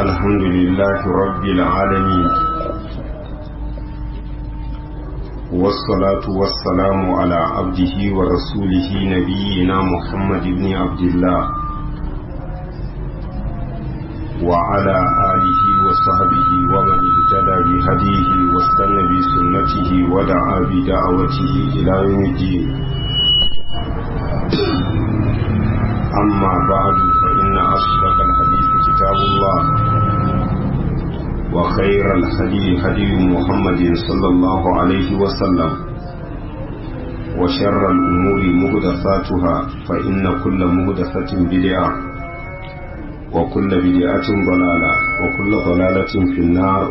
الحمد لله رب العالمين والصلاة والسلام على عبده ورسوله نبينا محمد بن عبد الله وعلى آله وصحبه ومن اهتدى بهديه واستنى بسنته ودعا بدعوته إلى يوم الدين أما بعد فإن أصدق الحديث كتاب الله وخير الهدي هدي محمد صلى الله عليه وسلم وشر الأمور مهدثاتها فإن كل مهدثة بدعة وكل بدعة ضلالة وكل ضلالة في النار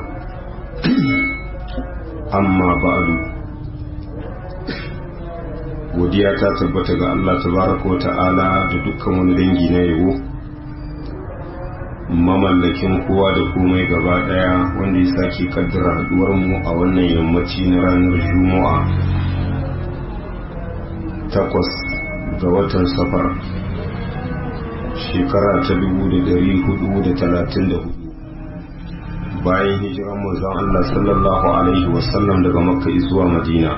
أما بعد godiya ta tabbata ga Allah tabaraka wa ta'ala da dukkan wani dangi na yabo mamallakin kowa da komai gaba daya wanda ya sake kaddara haduwar mu a wannan yammaci na ranar juma'a takwas ga watan safar shekara ta dubu da dari hudu da talatin da hudu bayan hijiran manzon Allah sallallahu alaihi wasallam daga makka zuwa madina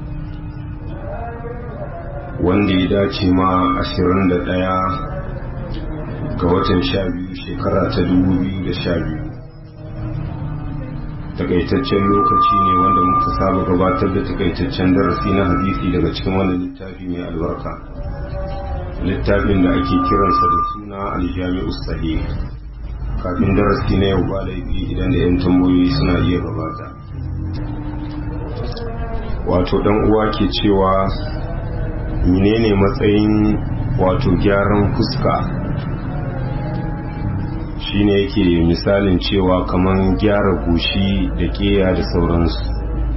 wanda ya dace ma 21 ga watan 12 shekara ta 2012 takaitaccen lokaci ne wanda muka saba gabatar da takaitaccen darasi na hadisi daga cikin wannan littafi mai albarka littafin da ake kiransa da suna aljami'u sahih kafin darasi na yau ba laifi idan da 'yan tambayoyi suna iya gabata wato dan uwa ke cewa menene matsayin wato gyaran fuska shine yake misalin cewa kaman gyara goshi da keya da sauransu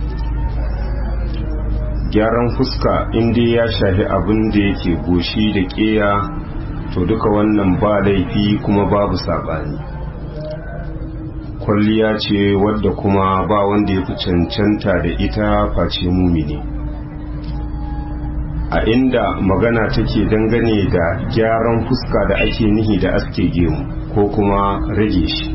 gyaran fuska inda ya shafi abin da yake goshi da keya to duka wannan ba laifi kuma babu saɓani kwalliya ce wadda kuma ba wanda ya fi cancanta da ita face mumini a inda magana take dangane da gyaran fuska da ake nihi da aske gemu ko kuma rage shi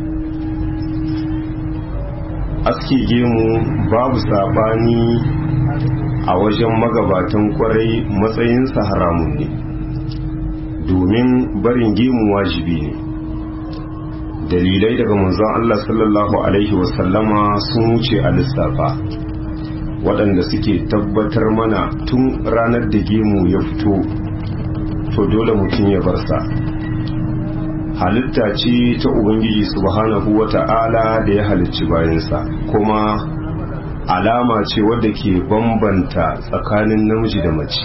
aske gemu babu sabani a wajen magabatan kwarai matsayinsa haramun ne domin barin gemu wajibi ne dalilai daga manzon Allah sallallahu alaihi wasallama sun wuce a lissafa waɗanda suke tabbatar mana tun ranar da gemu ya fito to dole mutum ya bar sa halitta ce ta ubangiji subhanahu wata'ala da ya halicci bayansa kuma alama ce wadda ke bambanta tsakanin namiji da mace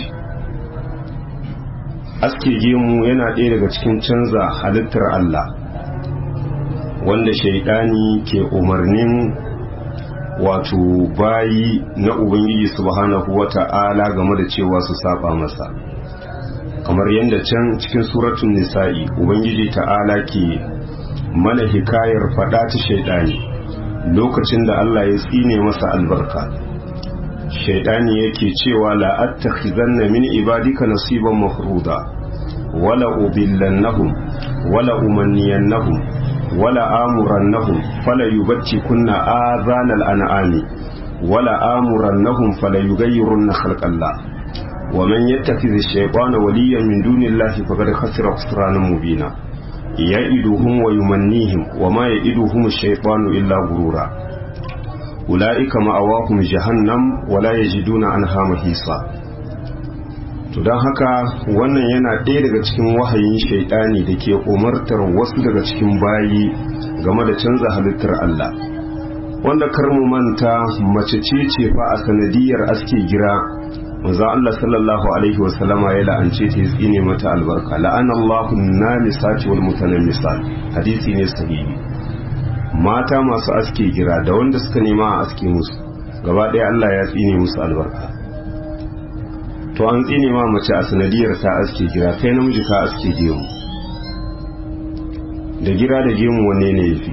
aske gemu yana ɗaya daga cikin canza halittar Allah wanda shaidani ke umarnin wato bayi na ubangiji subhanahu wata'ala game da cewa su saba masa kamar yadda can cikin suratun nisa'i ubangiji ta'ala ke mana hikayar fada ta shaidani lokacin da Allah ya tsine masa albarka shaidani yake cewa la attakhizanna min ibadika nasiban mafruda wala ubillannahum wala umanniyannahum wala amurannahum fala yubtikunna azanal an'ami wala amurannahum fala yughayyirunna khalqallah wa man yattakhidh ash-shaytana waliyan min dunillahi faqad khasira khusranan mubina ya'iduhum wa yumannihim wa ma ya'iduhum ash-shaytanu illa gurura ulaika ma'awahum jahannam wa la yajiduna anha mahisa to don haka wannan yana ɗaya daga cikin wahayin shaidani da ke umartar wasu daga cikin bayi game da canza halittar Allah wanda kar mu manta mace ce ce fa a sanadiyar aske gira manzo Allah sallallahu alaihi wa sallama ya la'ance ta ya tsine mata albarka la'ana Allahu namisati wal mutanammisat hadisi ne sahihi mata masu aske gira da wanda suka nema a aske musu gaba ɗaya Allah ya tsine musu albarka to an tsine ma mace a sanadiyar ta aske gira kai namiji ka aske gemu da gira da gemu wanne ne yafi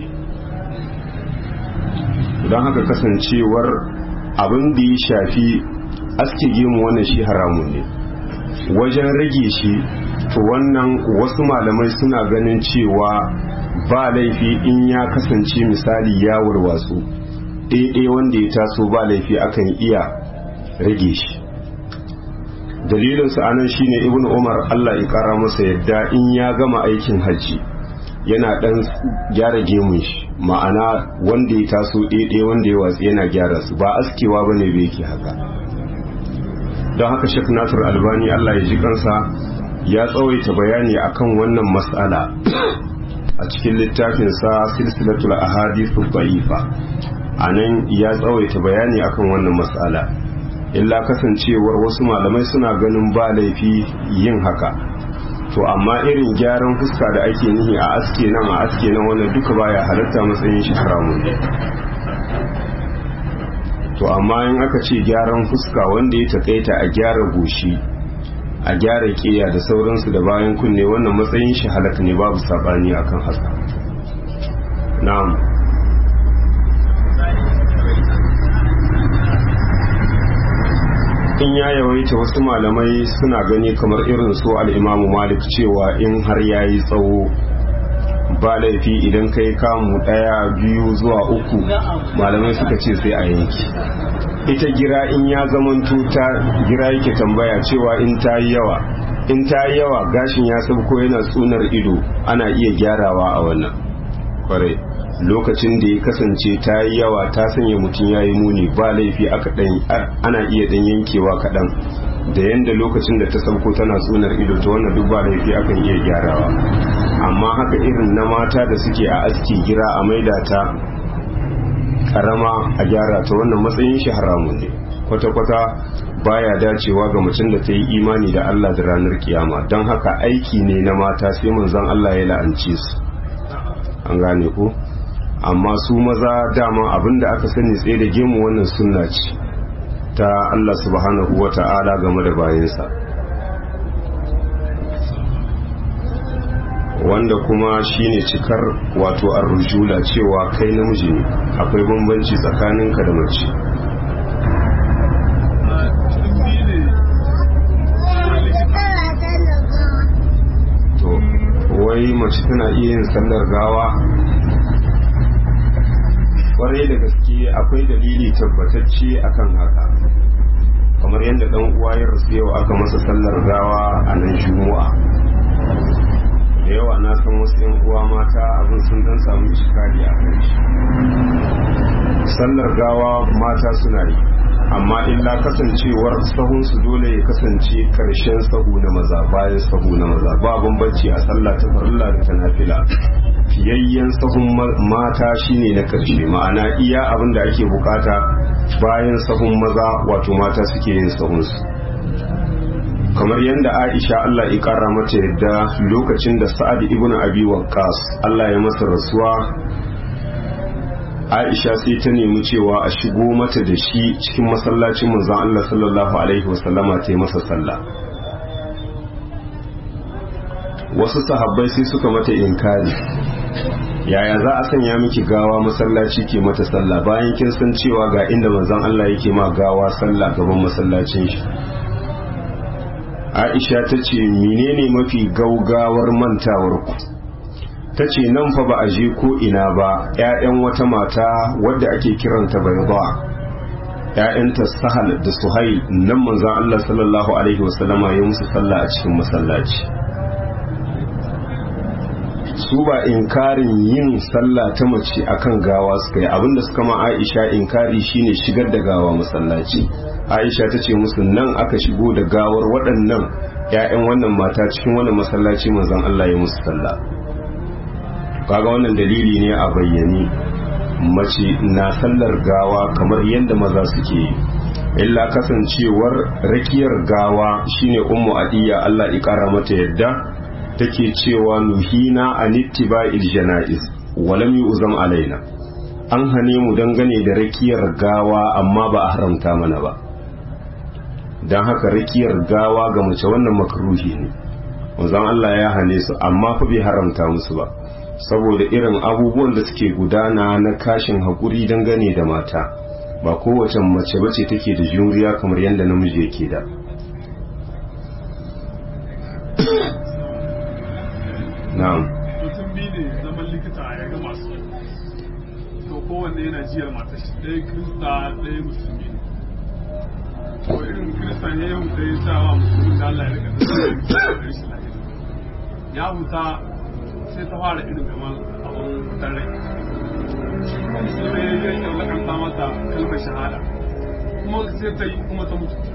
don haka kasancewar abin da ya shafi aske gemu wannan shi haramun ne wajen rage shi to wannan wasu malamai suna ganin cewa ba laifi in ya kasance misali ya warwatsu ɗaiɗai wanda ya taso ba laifi akan iya rage shi dalilinsu anan shine ibn umar allah ya kara masa yadda in ya gama aikin hajji yana ɗan gyara gemun shi ma'ana wanda ya taso ɗaiɗai wanda ya watsi yana gyara su ba askewa ba ne bai ke haka don haka shek nasir albani allah ya ji kansa ya tsawaita bayani akan wannan mas'ala a cikin littafinsa silsilatul ahadithu da'ifa a nan ya tsawaita bayani akan wannan mas'ala illa kasancewar wasu malamai suna ganin ba laifi yin haka to amma irin gyaran fuska da ake nihi a aske nan a aske nan wannan duka baya halatta matsayin shi haramun ne to amma in aka ce gyaran fuska wanda ya takaita a gyara goshi a gyara ƙiya da sauransu da bayan kunne wannan matsayin shi halaka ne babu sabani akan haka na'am in ya yawaita wasu malamai suna gani kamar irin su al'imamu malik cewa in har ya yi tsawo ba laifi idan kai kamu ɗaya biyu zuwa uku malamai suka ce sai a yanki ita gira in ya zamanto ta gira yake tambaya cewa in ta yi yawa in ta yi yawa gashin ya sabko yana tsunar ido ana iya gyarawa a wannan kwarai lokacin da ya kasance ta yi yawa ta sanya mutum ya yi muni ba laifi aka dan ana iya dan yankewa kaɗan da yanda lokacin da ta sabko tana tsunar ido ta wannan duk ba laifi akan iya gyarawa amma haka irin na mata da suke a aski gira a maida ta karama a gyara ta wannan matsayin shi haramun ne kwata-kwata baya dacewa ga mutum da ta yi imani da Allah da ranar kiyama don haka aiki ne na mata sai manzon Allah ya la'anci su an gane ko amma su maza dama abinda aka sani tsaye da gemu wannan sunna ce ta Allah subhanahu wa ta'ala game da bayansa wanda kuma shine cikar wato arrujula cewa kai namiji ne akwai bambanci tsakaninka da mace to wai mace tana iya yin sallar gawa kwarai da gaske akwai dalili tabbatacce akan haka kamar yadda dan uwa ya rasu yau aka masa sallar gawa a nan juma'a da yawa na san wasu yan uwa mata abin sun dan samu iskali a kan shi sallar gawa mata suna yi amma illa kasancewar sahun su dole ya kasance karshen sahu na maza bayan sahu na maza ba bambanci a sallah ta farilla da ta nafila fiyayyen sahun mata shine na karshe ma'ana iya abin da ake bukata bayan sahun maza wato mata suke yin sahunsu kamar yadda aisha Allah ya kara mata yadda lokacin da sa'ad ibn abi waqqas Allah ya masa rasuwa aisha sai ta nemi cewa a shigo mata da shi cikin masallacin manzon Allah sallallahu alaihi wasallama ta yi masa sallah wasu sahabbai sai suka mata inkari yaya za a sanya miki gawa masallaci ke mata sallah bayan kin san cewa ga inda manzon Allah yake ma gawa sallah gaban masallacin shi Aisha ta ce menene mafi gaugawar mantawar ku ta ce nan fa ba a je ko ina ba ƴaƴan wata mata wadda ake kiranta bayda ƴaƴanta sahal da suhail nan manzon Allah sallallahu alaihi wasallama ya musu sallah a cikin masallaci su ba inkarin yin sallah ta mace akan gawa suka yi abinda suka ma Aisha inkari shine shigar da gawa masallaci Aisha ta ce musu nan aka shigo da gawar waɗannan ‘ya'yan wannan mata cikin wannan masallaci manzon Allah ya musu sallah kaga wannan dalili ne a bayyane mace na sallar gawa kamar yadda maza suke yi illa kasancewar rakiyar gawa shine ummu adiya Allah ya kara mata yadda take cewa nuhina an ittiba'il janaiz wa lam yu'zam alaina an hane mu dangane da rakiyar gawa amma ba a haramta mana ba dan haka rakiyar gawa ga mace wannan makruhi ne wanzan Allah ya hane su amma fa bai haramta musu ba saboda irin abubuwan da suke gudana na kashin hakuri dangane da mata ba kowace mace bace take da juriya kamar yadda namiji yake da na'am mutum biyu ne zaman likita ya ga masu to kowanne yana jiyar matar shi ɗaya kirista ɗaya musulmi to irin kirista ne yau da ya sa wa musulmi da Allah ya rika da shi lafiya ya huta sai ta fara irin kamar abin fitar rai shi kuma musulmi ya yi yau lakanta mata kalmar shahada kuma sai ta yi kuma ta mutu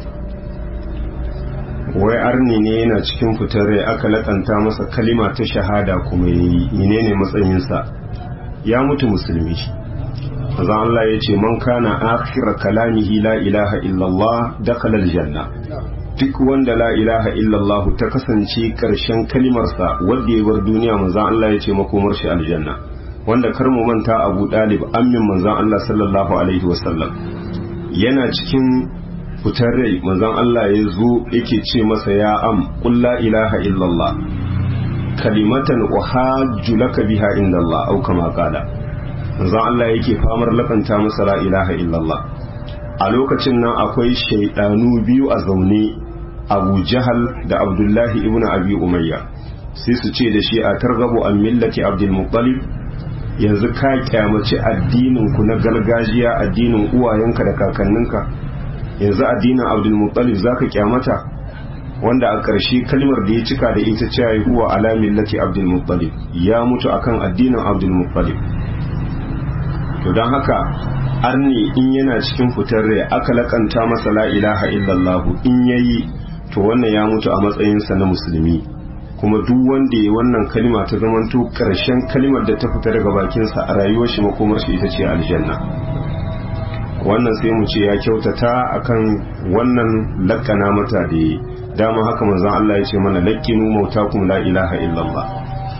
wai arni ne yana cikin fitar rai aka lakanta masa kalima ta shahada kuma yi menene matsayinsa ya mutu musulmi azan Allah ya ce man kana akhira kalamihi la ilaha illallah dakhala aljanna duk wanda la ilaha illallah ta kasance karshen kalimarsa wanda ya bar duniya manzon Allah ya ce makomar shi aljanna wanda kar mu manta Abu Dalib ammin manzon Allah sallallahu alaihi wasallam yana cikin fitar rai manzon Allah ya zo yake ce masa ya am qul la ilaha illallah kalimatan uhajju laka biha inda Allah au kama qala manzon Allah yake famar lakanta masa la ilaha illallah a lokacin nan akwai shaidanu biyu a zaune Abu Jahal da Abdullahi ibn Abi Umayya sai su ce da shi a targabu an millati Abdul Muttalib yanzu ka kyamaci addinin ku na gargajiya addinin uwayenka da kakanninka yanzu addinin Abdul Muttalib zaka kyamata wanda a ƙarshe kalmar da ya cika da ita cewa huwa ala millati Abdul Muttalib ya mutu akan addinin Abdul Muttalib to don haka arni in yana cikin fitar rai aka lakanta masa la ilaha illallah in yayi to wannan ya mutu a matsayinsa na musulmi kuma duk wanda ya wannan kalima ta zamanto karshen kalimar da ta fita daga bakinsa a rayuwar shi makomar shi ita ce aljanna wannan sai mu ce ya kyautata akan wannan lakkana mata da yi dama haka manzon Allah ya ce mana lakkinu mautakum la ilaha illallah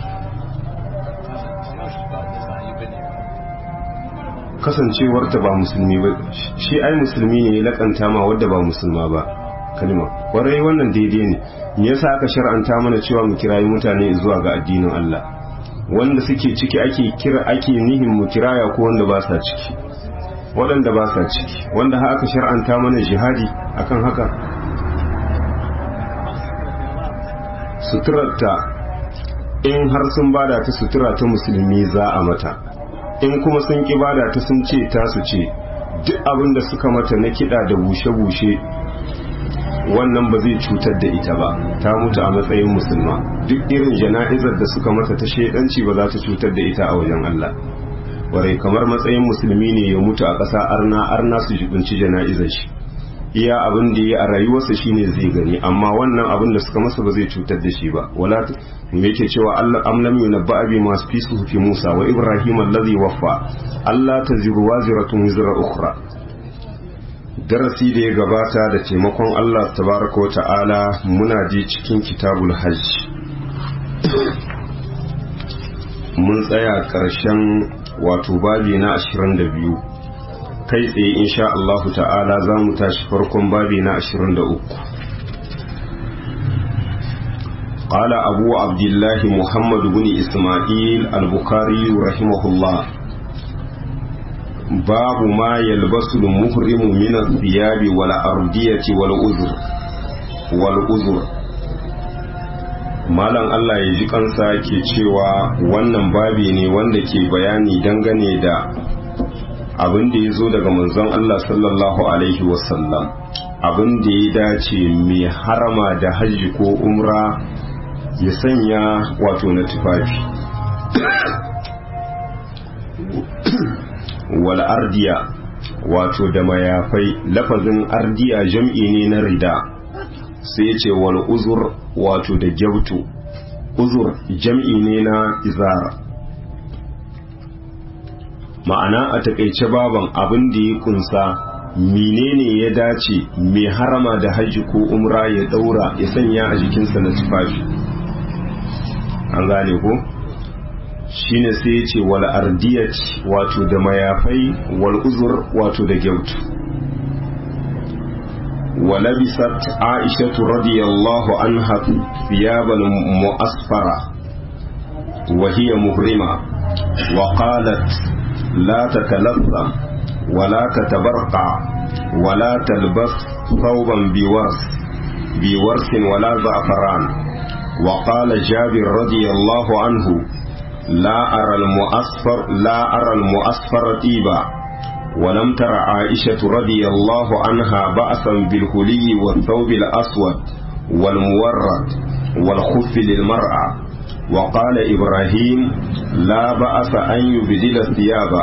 kasancewarta ba musulmi ba shi ai musulmi ne ya lakanta ma wadda ba musulma ba kalma kwarai wannan daidai ne me yasa aka shar'anta mana cewa mu kirayi mutane zuwa ga addinin Allah wanda suke ciki ake kira ake nihin mu kiraya ko wanda ba sa ciki waɗanda ba sa ciki wanda aka shar'anta mana jihadi akan haka suturarta in har sun bada ta sutura ta musulmi za a mata in kuma sun ki bada ta sun ce tasu ce duk abin da suka mata na kiɗa da bushe-bushe wannan ba zai cutar da ita ba ta mutu a matsayin musulma duk irin jana'izar da suka mata ta shaidanci ba za ta cutar da ita a wajen Allah warai kamar matsayin musulmi ne ya mutu a ƙasa arna arna su jibinci jana'izar shi iya abin da ya a rayuwarsa shine zai gani amma wannan abin da suka masa ba zai cutar da shi ba wala me yake cewa Allah am lam yunabba bi ma fi suhufi Musa wa Ibrahim allazi waffa Allah taziru waziratun wizra ukhra darasi da ya gabata da taimakon Allah tabaraka wa ta'ala muna ji cikin kitabul hajj mun tsaya karshen wato babi na 22 kai tsaye insha Allah ta'ala za mu tashi farkon babi na 23 قال أبو عبد الله محمد بن إسماعيل البخاري رحمه الله باب ما يلبس المحرم من الثياب والأردية والأذر والأذر malam Allah ya ji kansa ke cewa wannan babi ne wanda ke bayani dangane da abin da ya zo daga manzon Allah sallallahu Alaihi wasallam abin da ya dace mai harama da hajji ko umra ya sanya wato na tufafi wal ardiya wato da mayafai lafazin ardiya jam'i ne na rida sai ce wal uzur wato da gyautu uzur jam'i ne na izara ma'ana a takaice baban abin da ya kunsa menene ya dace mai harama da hajji ko umra ya daura ya sanya a jikinsa na tufafi an gane ko shine sai ya ce wal ardiyat wato da mayafai wal uzur wato da gyautu ولبست عائشة رضي الله عنها ثيابا مؤسفرة وهي مهرمة وقالت لا تتلثم ولا تتبرقع ولا تلبس ثوبا بورس بورس ولا زعفران وقال جابر رضي الله عنه لا أرى المؤصفر لا أرى المؤصفر طيبا ولم تر عائشة رضي الله عنها بأسا بالهلي والثوب الأسود والمورد والخف للمرأة وقال إبراهيم لا بأس أن يبدل ثيابه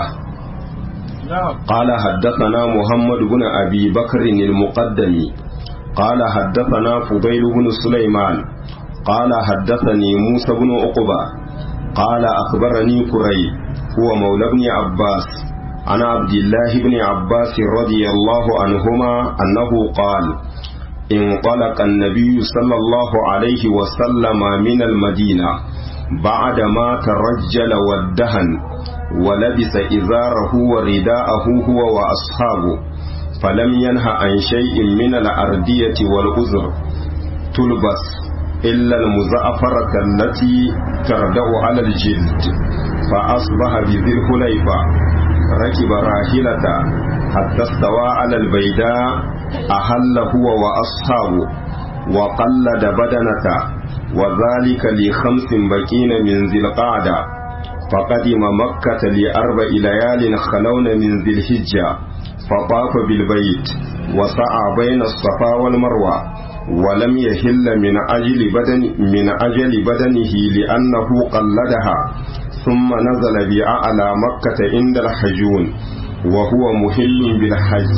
قال حدثنا محمد بن أبي بكر المقدمي قال حدثنا فضيل بن سليمان قال حدثني موسى بن عقبة قال أخبرني كري هو مولى بن عباس عن عبد الله بن عباس رضي الله عنهما أنه قال انطلق النبي صلى الله عليه وسلم من المدينة بعدما ترجل والدهن ولبس إزاره ورداءه هو وأصحابه فلم ينه عن شيء من الأردية والأزر تلبس إلا المزعفرة التي تردأ على الجلد فأصبح بذي الحليفة ركب راحلة حتى استوى على البيداء أهل هو وأصحابه وقلد بدنة وذلك لخمس بكين من ذي القعدة فقدم مكة لأربع ليال خلون من ذي الحجة فطاف بالبيت وسعى بين الصفا والمروة ولم يهل من أجل بدن من أجل بدنه لأنه قلدها ثم نزل بأعلى مكة عند الحجون وهو مهل بالحج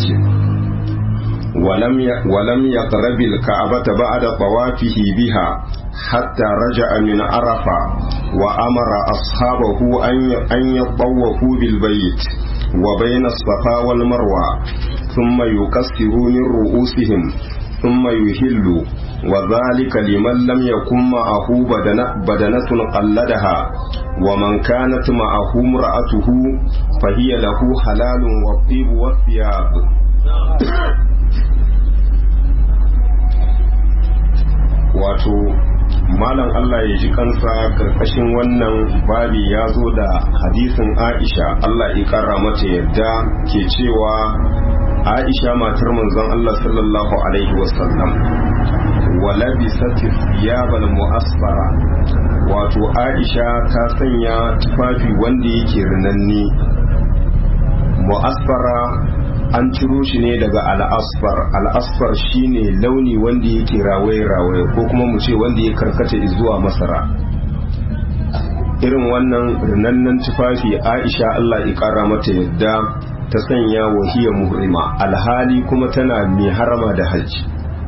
ولم ولم يقرب الكعبة بعد طوافه بها حتى رجع من عرفة وأمر أصحابه أن يطوفوا بالبيت وبين الصفا والمروة ثم يكسروا من رؤوسهم ثم يهلوا وذلك لمن لم يكن معه بدنة, بدنة قلدها ومن كانت معه امرأته فهي له حلال والطيب والثياب wato malam Allah ya ji kansa karkashin wannan babi ya zo da hadisin Aisha Allah ya kara mata yadda ke cewa Aisha matar manzon Allah sallallahu alaihi wasallam wala bisati thiyabal mu'asfara wato Aisha ta sanya tufafi wanda yake rinanne mu'asfara an ciro shi ne daga al'asfar al'asfar shine launi wanda yake rawaye-rawaye ko kuma mu ce wanda ya karkata zuwa masara irin wannan rinannan tufafi aisha allah ya kara mata yadda ta sanya wahiyar muhrima alhali kuma tana mai harama da hajji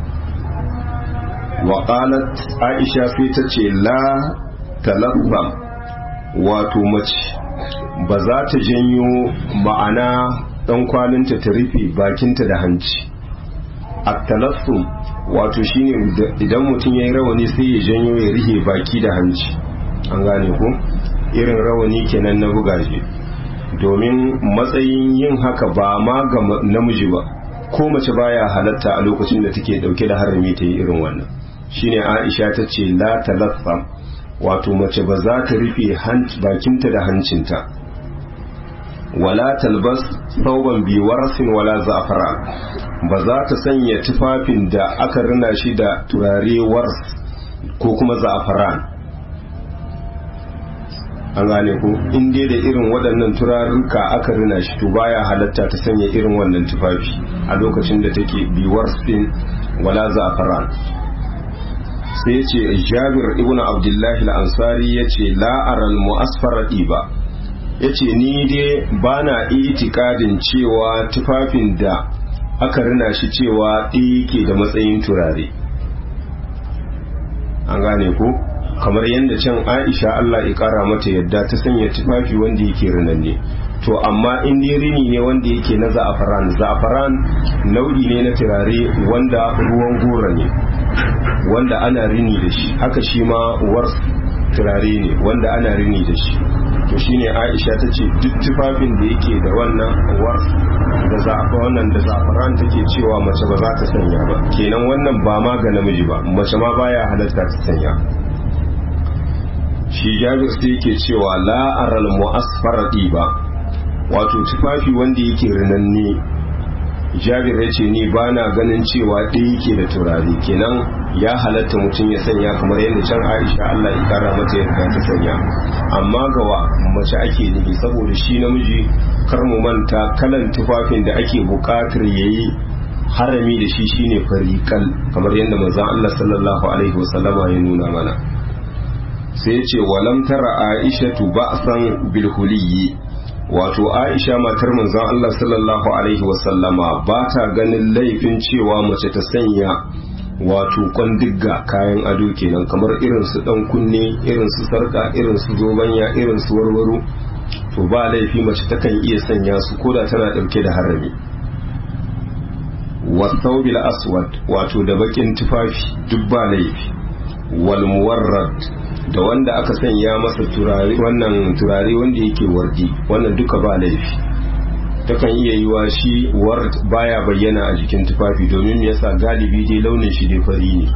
waƙalat aisha sai ta ce la talabbam wato mace ba za ta janyo ma'ana dan kwalinta ta rufe bakinta da hanci at-talaffum wato shine idan mutum yayi rawani sai ya janyo ya rihe baki da hanci an gane ko irin rawani kenan na bugaje domin matsayin yin haka ba ma ga namiji ba ko mace baya halatta a lokacin da take dauke da harami ta yi irin wannan shine Aisha ta ce la talaffam wato mace ba za ta rufe bakinta da hancinta wala talbas sauban bi warasin wala za'fara ba za ta sanya tufafin da aka rina shi da turare wars ko kuma za'faran an gane ko in dai da irin waɗannan turarruka aka rina shi to baya halatta ta sanya irin wannan tufafi a lokacin da take bi warsin wala za'faran sai ya ce jabir ibn abdullahi al-ansari ya ce la'aral mu'asfara ba ya ce ni dai ba na itikadin cewa tufafin da aka rina shi cewa ɗaya ke da matsayin turare an gane ko kamar yadda can aisha allah ya kara mata yadda ta sanya tufafi wanda yake rinanne to amma in dai rini ne wanda yake na za'afaran za'afaran nau'i ne na turare wanda ruwan gora ne wanda ana rini da shi haka shi ma wars turare ne wanda ana rini da shi to shine Aisha ta ce duk tufafin da yake da wannan wars da zafa wannan da zafaran take cewa mace ba za ta sanya ba kenan wannan ba ma ga namiji ba mace ma baya halatta ta sanya shi Jabir sai yake cewa la aral mu'asfara ba wato tufafi wanda yake rinanne jabir ya ce ni ba na ganin cewa ɗaya yake da turare kenan ya halatta mutum ya sanya kamar yadda can aisha allah ya kara mata yadda ta sanya amma gawa mace ake nufi saboda shi namiji kar mu manta kalan tufafin da ake buƙatar ya yi harami da shi shine fariƙal kamar yadda manzon allah sallallahu alaihi wasallama ya nuna mana sai ya ce walam tara aishatu ba'san bil huliyyi wato aisha matar manzon Allah sallallahu alaihi wasallama ba ta ganin laifin cewa mace ta sanya wato kwandigga kayan ado kenan kamar irin su dan kunne irin su sarka irin su zobanya irin su warwaro to ba laifi mace takan iya sanya su koda tana dauke da harami wasaubil aswad wato da bakin tufafi duk ba laifi wal muwarrad da wanda aka sanya masa turare wannan turare wanda yake wardi wannan duka ba laifi takan iya yi wa shi ward baya bayyana a jikin tufafi domin yasa galibi dai launin shi dai fari ne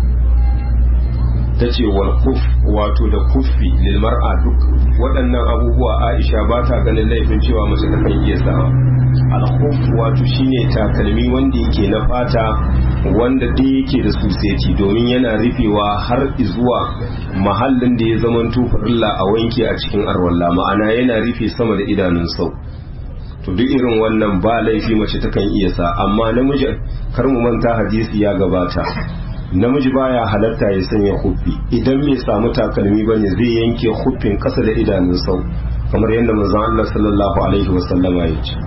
ta ce wal kuf wato da kufi lil mar'a duk waɗannan abubuwa Aisha ba ta ganin laifin cewa mace ta kan iya sawa al kuf wato shine takalmi wanda yake na fata wanda dai yake da suseti domin yana rufewa har zuwa mahallin da ya zaman farilla a wanke a cikin arwalla ma'ana yana rufe sama da idanun sau to duk irin wannan ba laifi mace takan iya sa amma namiji kar mu manta hadisi ya gabata namiji baya halatta ya sanya huffi idan bai samu takalmi bane zai yanke huffin kasa da idanun sau kamar yadda manzon Allah sallallahu alaihi wasallama ya ce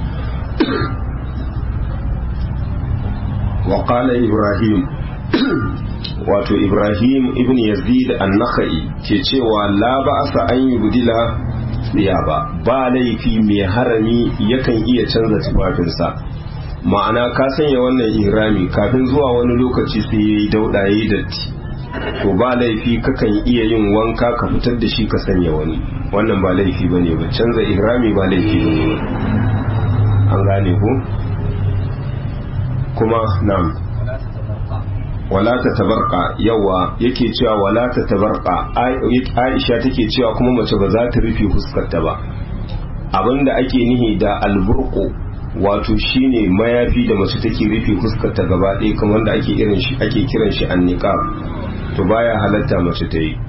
wa qala ibrahim wato ibrahim ibn yazid an-nakhai ke cewa la ba'asa an yubdila ba ba laifi mai harami yakan iya canza tufafinsa ma'ana ka sanya wannan ihrami kafin zuwa wani lokaci sai yayi daudaye datti to ba laifi kakan iya yin wanka ka fitar da shi ka sanya wani wannan ba laifi bane ba canza ihrami ba laifi bane an gane ko kuma na'am wala ta tabarka yawa yake cewa wala ta tabarka aisha take cewa kuma mace ba za ta rufe fuskarta ba abinda ake nihi da alburko wato shine mayafi da mace take rufe fuskarta gaba ɗaya kamar da ake irin shi ake kiran shi anniqab to baya halatta mace ta yi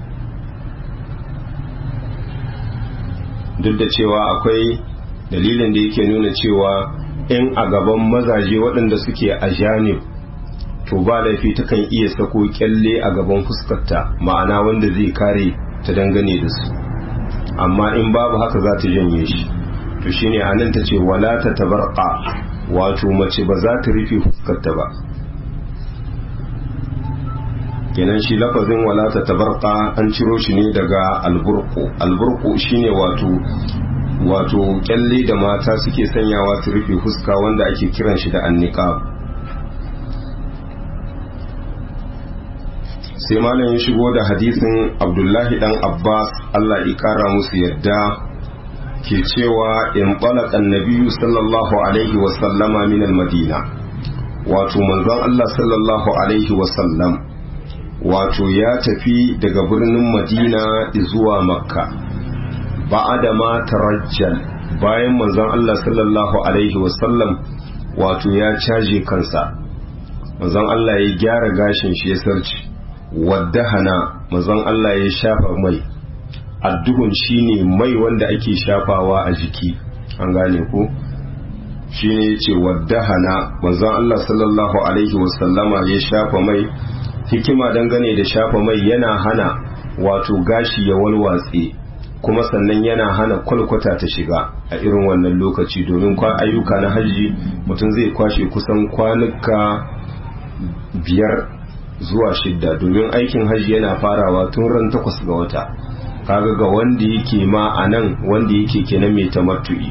duk da cewa akwai dalilin da yake nuna cewa in a gaban mazaje waɗanda suke a janib to ba laifi takan iya sako kyalle a gaban fuskarta ma'ana wanda zai kare ta dangane da su amma in babu haka za ta janye shi to shine anan ta ce wala ta tabarqa wato mace ba za ta rufe fuskarta ba kenan shi lafazin wala ta tabarqa an ciro shi ne daga alburku alburku shine wato wato kyalle da mata suke sanyawa su rufe fuska wanda ake kiran shi da anniqab sai malam ya shigo da hadisin abdullahi dan abbas allah ya kara musu yadda ke cewa in balaka nabiyu sallallahu alaihi wasallama min madina wato manzon allah sallallahu alaihi wasallam wato ya tafi daga birnin madina zuwa makka ba'ada ma tarajjal bayan manzon allah sallallahu alaihi wasallam wato ya caje kansa manzon allah ya gyara gashin shi ya sarci waddahana mazan Allah ya shafa mai adduhun shine mai wanda ake shafawa a jiki an gane ko shine yace waddahana mazan Allah sallallahu alaihi wasallama ya shafa mai hikima dangane da shafa mai yana hana wato gashi ya walwatse kuma sannan yana hana kwalkwata ta shiga a irin wannan lokaci domin kwa ayyuka na hajji mutum zai kwashe kusan kwanuka biyar zuwa shidda domin aikin hajji yana farawa tun ran takwas ga wata kaga ga wanda yake ma a nan wanda yake kenan mai tamattu'i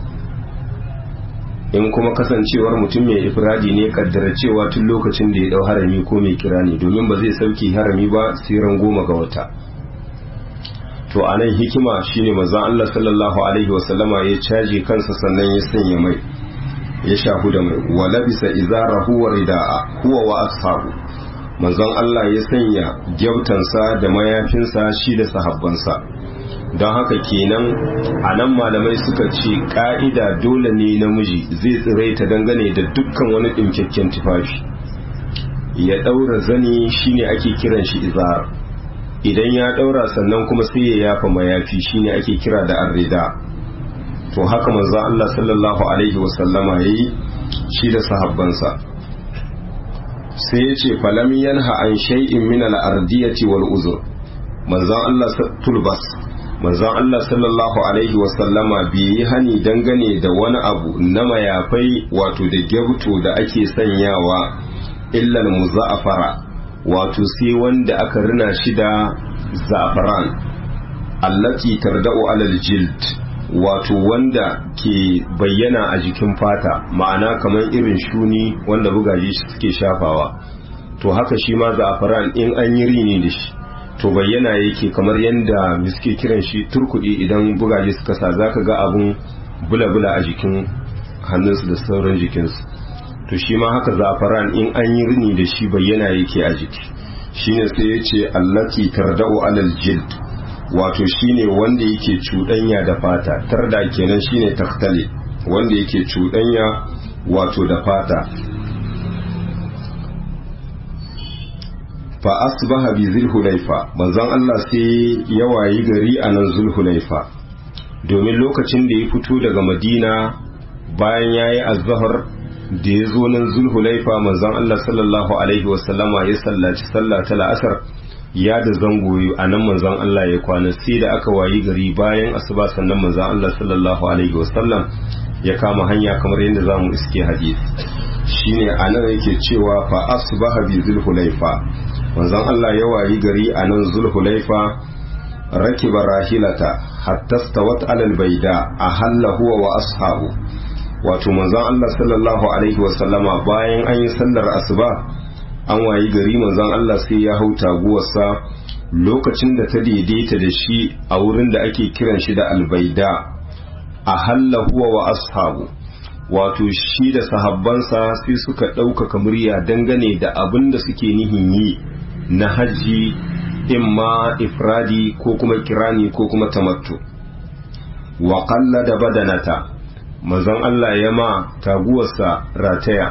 in kuma kasancewar mutum mai ifradi ne kaddara cewa tun lokacin da ya dau harami ko mai kira ne domin ba zai sauke harami ba sai ran goma ga wata to a nan hikima shine manzon Allah sallallahu alaihi wasallama ya caje kansa sannan ya sanya mai ya shahu da mai wa labisa izarahu wa rida'a huwa wa ashabu manzon Allah ya sanya gyautansa da mayafinsa shi da sahabbansa don haka kenan a nan malamai suka ce ka'ida dole ne namiji zai tsiraita dangane da dukkan wani ɗinkakken tufafi ya ɗaura zani shine ake kiran shi izar idan ya ɗaura sannan kuma sai ya yafa mayafi shine ake kira da arrida to haka manzo Allah sallallahu alaihi wasallama yayi shi da sahabbansa sai ya ce falam yanha an shay'in min al-ardiyati wal uzur manzon Allah tulbas manzon Allah sallallahu alaihi wasallama bai yi hani dangane da wani abu na mayafai wato da gyabto da ake sanyawa illal muza'afara wato sai wanda aka rina shi da za'afaran allati tarda'u alal jild wato wanda ke bayyana a jikin fata ma'ana kamar irin shuni wanda bugaje suke shafawa to haka shi ma za'afaran in an yi rini da shi to bayyana yake kamar yadda suke kiran shi turkudi idan bugaje suka sa zaka ga abun bula-bula a jikin hannunsu da sauran jikinsu to shi ma haka zafaran in an yi rini da shi bayyana yake a jiki shine sai ya ce allati tarda'u alal jild wato shine wanda yake cuɗanya da fata tarda kenan shine taktale wanda yake cuɗanya wato da fata fa asbaha bi zulhulaifa manzon Allah sai ya wayi gari a nan zulhulaifa domin lokacin da ya fito daga madina bayan yayi azhar da ya zo nan zulhulaifa manzon Allah sallallahu alaihi wasallama ya sallaci sallah ta la'asar ya da zango a nan manzon Allah ya kwana sai da aka wayi gari bayan asuba sannan manzon Allah sallallahu alaihi wasallam ya kama hanya kamar yadda zamu iske hadisi shine anan yake cewa fa asbaha bi zulhulaifa manzon Allah ya wayi gari a nan zulhulaifa rakiba rahilata hatta stawat alal baida ahalla huwa wa ashabu wato manzon Allah sallallahu alaihi wa sallama bayan an yi sallar asuba an wayi gari manzon Allah sai ya hau taguwarsa lokacin da ta daidaita da shi a wurin da ake kiran shi da albaida ahalla huwa wa ashabu wato shi da sahabbansa sai suka ɗaukaka murya dangane da abin da suke nihin yi na hajji imma ifradi ko kuma kirani ko kuma tamattu wa da badanata manzon Allah ya ma taguwarsa rataya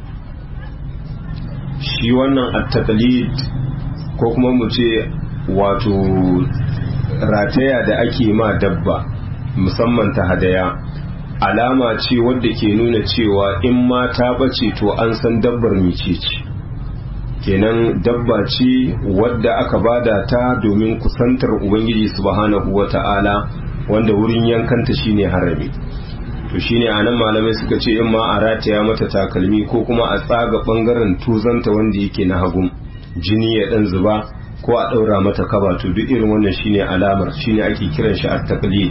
shi wannan at-taqlid ko kuma mu ce wato rataya da ake ma dabba musamman ta hadaya alama ce wadda ke nuna cewa in ma ta bace to an san dabbar mice ce kenan dabba ce wadda aka bada ta domin kusantar ubangiji subhanahu wata'ala wanda wurin yankanta shine harami to shine anan malamai suka ce in ma a rataya mata takalmi ko kuma a tsaga bangaren tuzanta wanda yake na hagun jini ya dan zuba ko a daura mata kaba to duk irin wannan shine alamar shine ake kiran shi at-taqlid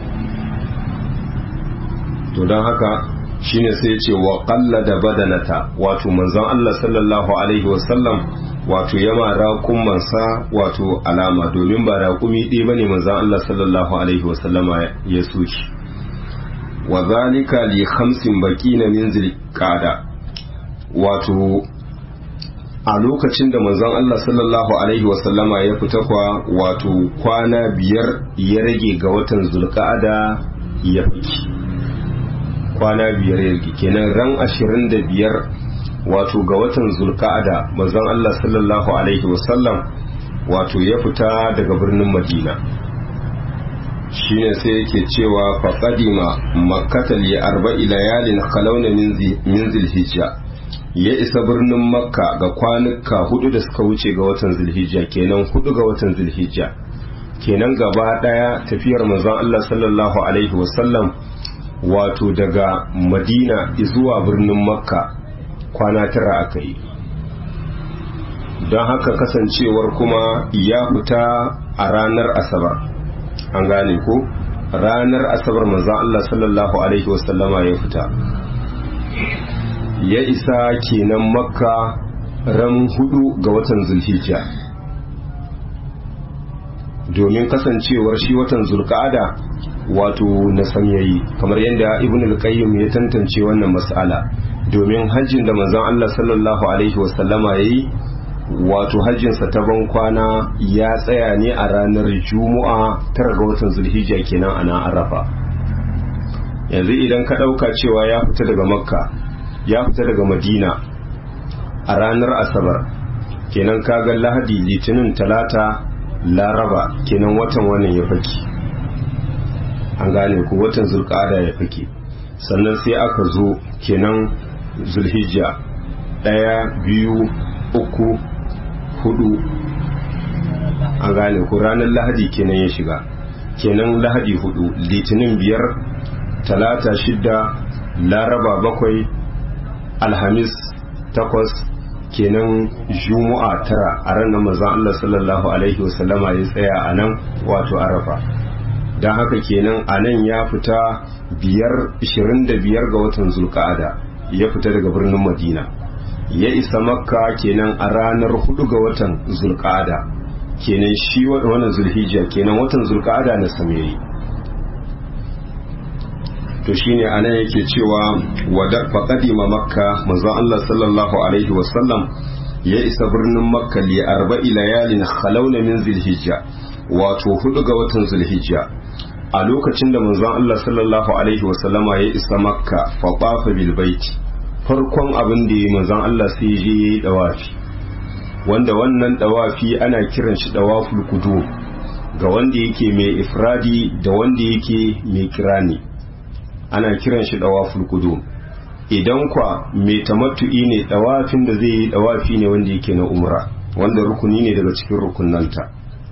to don haka shine sai ce wa da badanata wato manzon Allah sallallahu alaihi wasallam wato yama raƙumansa wato alama domin ba raƙumi ɗaya bane manzon Allah sallallahu alaihi wasallama ya soki wa zalika li khamsin baqina min zilqada wato a lokacin da manzon Allah sallallahu alaihi wasallama ya fita kwa wato kwana biyar ya rage ga watan zulqa'ada ya fiki kwana biyar yake kenan ran ashirin da biyar wato ga watan zulka'ada manzon Allah sallallahu alaihi wasallam wato ya fita daga birnin madina shine sai yake cewa fa qadima makkata li arba'i layalin khalawna min zilhijja ya isa birnin makka ga kwanuka hudu da suka wuce ga watan zulhijja kenan hudu ga watan zulhijja kenan gaba daya tafiyar manzon Allah sallallahu alaihi wasallam wato daga madina zuwa birnin makka kwana tara aka yi don haka kasancewar kuma ya fita a ranar asabar an gane ko ranar asabar manzan Allah sallallahu alaihi wasallama ya fita ya isa kenan makka ran hudu ga watan zulhijja domin kasancewar shi watan zulka'ada wato na sanyayi kamar yadda ibn al-qayyim ya tantance wannan mas'ala domin hajjin da manzon Allah sallallahu alaihi wasallama yayi wato hajjinsa ta ban kwana ya tsaya ne a ranar juma'a tara ga watan zulhijja kenan a nan arafa yanzu idan ka ɗauka cewa ya fita daga makka ya fita daga madina a ranar asabar kenan kaga lahadi litinin talata laraba kenan watan wannan ya faki an gane ku watan zulƙada ya faki sannan sai aka zo kenan zulhijja ɗaya biyu uku hudu an gane ku ranar lahadi kenan ya shiga kenan lahadi hudu litinin biyar talata shidda laraba bakwai alhamis takwas kenan juma'a tara a ranar mazan Allah sallallahu alaihi wasallama ya tsaya a nan wato arafa don haka kenan a nan ya fita biyar ishirin da biyar ga watan zulka'ada ya fita daga birnin madina ya isa makka kenan a ranar hudu ga watan zulka'ada kenan shi wannan zulhijja kenan watan zulka'ada na samiri to shine anan yake cewa wada faqadima makka manzo Allah sallallahu alaihi wasallam ya isa birnin makka li arba'i layalin khalawna min zulhijja wato hudu ga watan zulhijja a lokacin da manzon Allah sallallahu alaihi wasallama ya isa makka fa qafa bil baiti farkon abin da ya manzon Allah sai ya je yayi dawafi wanda wannan dawafi ana kiran shi dawaful kudu ga wanda yake mai ifradi da wanda yake mai kirani ana kiran shi dawaful kudu idan kwa mai tamattu'i ne dawafin da zai yi dawafi ne wanda yake na umra wanda rukuni ne daga cikin rukunanta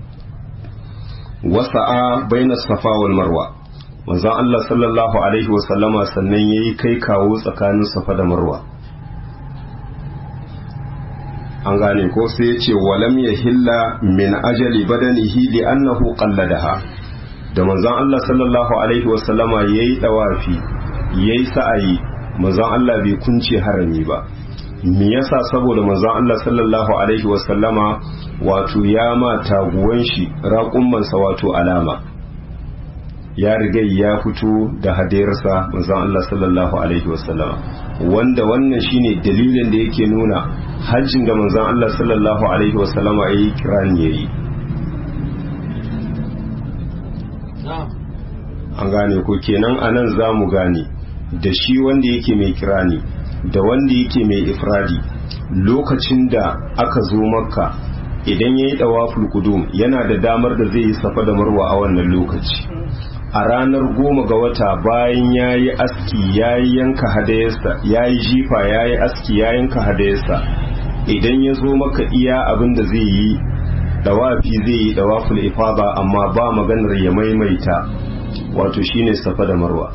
wasa'a baina safa wal marwa manzon Allah sallallahu alaihi wasallama sannan yayi kai kawo tsakanin safa da marwa an gane ko sai ya ce walam ya hilla min ajali badanihi li annahu qalladaha da manzon Allah sallallahu alaihi wasallama yayi dawafi yayi sa'ayi manzon Allah bai kunce harami ba me yasa saboda manzon Allah sallallahu alaihi wasallama wato ya ma taguwan shi raƙummansa wato alama ya riga ya fito da hadayarsa manzon Allah sallallahu alaihi wasallama wanda wannan shine dalilin da yake nuna hajjin da manzon Allah sallallahu alaihi wasallama yayi kirani yayi an gane ko kenan anan zamu gane da shi wanda yake mai kirani da wanda yake mai ifradi lokacin da aka zo makka idan ya yi ɗawaful kudum yana da damar da zai yi safa da marwa a wannan lokaci a ranar goma ga wata bayan ya yi aski ya yi yanka hadayarsa ya yi jifa ya yi aski ya yanka hadayarsa idan ya zo maka iya abin da zai yi ɗawafi zai yi ɗawaful ifada amma ba maganar ya maimaita wato shine safa da marwa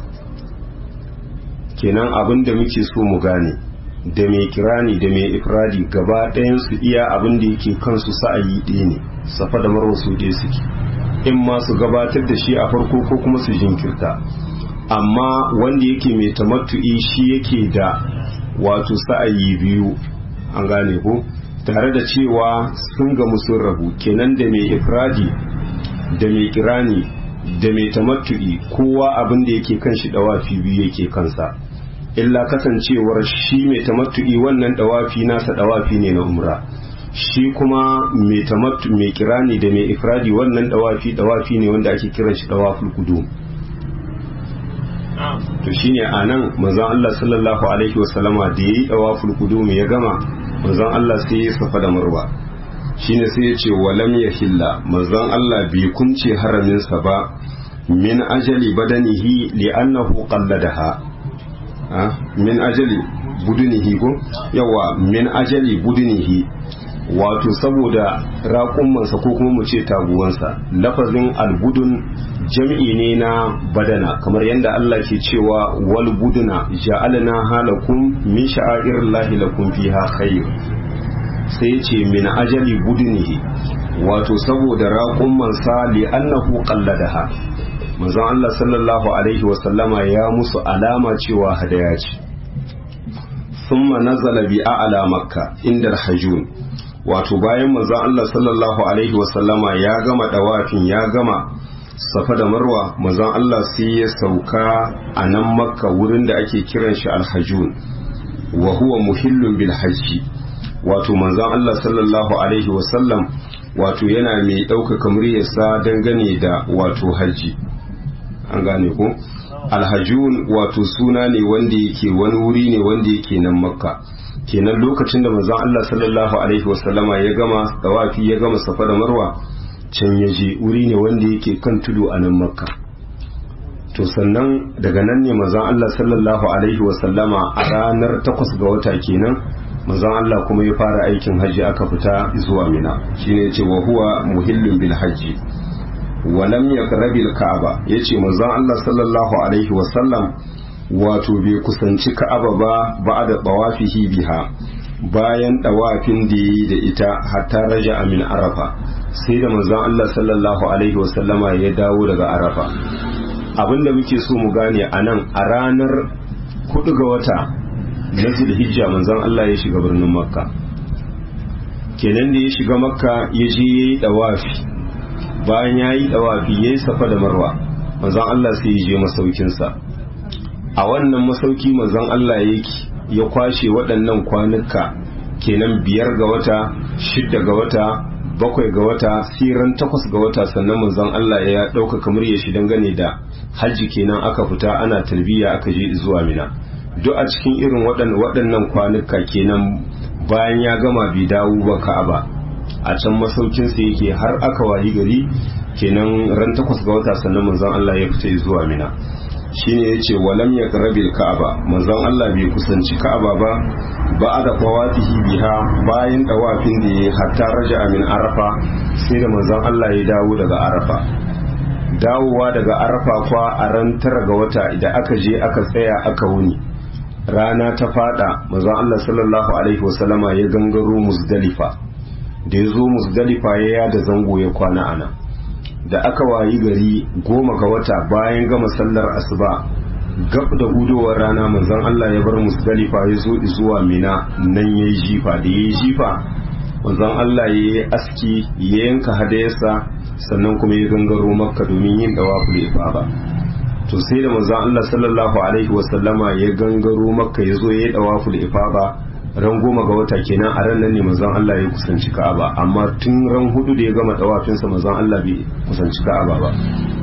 kenan abin da muke so mu gane da mai kirani da mai ifradi gaba ɗayan su iya abin da yake kansu sa'ayi ɗaya ne safa da marwa su ɗaya suke in ma su gabatar da shi a farko ko kuma su jinkirta amma wanda yake mai tamattu'i shi yake da wato sa'ayi biyu an gane ko tare da cewa sun gamu sun rabu kenan da mai ifradi da mai kirani da mai tamattu'i kowa abin da yake kan shi dawafi biyu yake kansa illa kasancewar shi mai tamattu'i wannan dawafi nasa dawafi ne na umra shi kuma mai tamattu mai kirani da mai ifradi wannan dawafi dawafi ne wanda ake kiran shi dawaful qudum to shine anan manzon Allah sallallahu alaihi wasallama da yayi dawaful qudum ya gama manzon Allah sai ya safa da marwa shine sai ya ce walam yahilla manzon Allah bai kunce haramin sa ba min ajali badanihi li'annahu qalladaha min ajali budunihi ko yawa min ajali budunihi wato saboda raƙummansa ko kuma mu ce taguwansa lafazin albudun jam'i ne na badana kamar yadda Allah ke cewa wal buduna ja'alna halakum min sha'airillahi lakum fiha khair sai ce min ajali budunihi wato saboda raƙummansa li annahu qalladaha manzon Allah sallallahu alaihi wasallama ya musu alama cewa hadaya ce thumma nazala bi a'la makka inda hajun wato bayan manzon Allah sallallahu alaihi wasallama ya gama dawafin ya gama safa da marwa manzon Allah sai ya sauka a nan makka wurin da ake kiran shi alhajun wa huwa muhillun bil hajji wato manzon Allah sallallahu alaihi wasallam wato yana mai ɗaukaka muryarsa dangane da wato hajji an gane ku alhajun wato suna ne wanda yake wani wuri ne wanda yake nan makka kenan lokacin da manzon Allah sallallahu alaihi wasallama ya gama tawafi ya gama safa da marwa can ya je wuri ne wanda yake kan tudu a nan makka to sannan daga nan ne manzon Allah sallallahu alaihi wasallama a ranar takwas ga wata kenan manzon Allah kuma ya fara aikin hajji aka fita zuwa mina shine yace wa huwa muhillun bil hajji wa lam yaqrabi al ka'aba yace manzon Allah sallallahu alaihi wasallam wato bai kusanci ka'aba ba ba'da tawafihi biha bayan dawafin da yi da ita hatta raja min arafa sai da manzon Allah sallallahu alaihi wasallama ya dawo daga arafa abinda muke so mu gane a nan a ranar hudu ga wata na zulhijja manzon Allah ya shiga birnin makka kenan da ya shiga makka ya je ya yi dawafi bayan ya yi dawafi ya yi safa da marwa manzon Allah sai ya je masaukinsa a wannan masauki manzon Allah yake ya kwashe waɗannan kwanuka kenan biyar ga wata shidda ga wata bakwai ga wata siran takwas ga wata sannan manzon Allah ya ɗauka kamar ya shi dangane da hajji kenan aka fita ana talbiya aka je zuwa mina duk a cikin irin waɗannan kwanuka kenan bayan ya gama bai dawo ba ka'aba a can masaukinsa yake har aka wayi gari kenan ran takwas ga wata sannan manzon Allah ya fita zuwa mina shine yace walam yaqrabil ka'aba manzon Allah bai kusanci ka'aba ba ba da qawatihi biha bayan dawafin da ya hatta raja min arafa sai da manzon Allah ya dawo daga arafa dawowa daga arafa kwa a ran tara ga wata idan aka je aka tsaya aka wuni rana ta fada manzon Allah sallallahu alaihi wasallama ya gangaro muzdalifa da ya zo muzdalifa ya yada zango ya kwana ana da aka wayi gari goma ga wata bayan gama sallar asuba gab da hudowar rana manzon Allah ya bar musdalifa ya zo zuwa mina nan ya yi jifa da ya yi jifa manzon Allah ya yi aski ya yanka hadayarsa sannan kuma ya gangaro makka domin yin dawaful ifada to sai da manzon Allah sallallahu alaihi wasallama ya gangaro makka ya zo ya yi dawaful ifada ran goma ga wata kenan a ran nan ne manzon Allah ya kusanci Ka'aba amma tun ran hudu da ya gama dawafinsa manzon Allah bai kusanci Ka'aba ba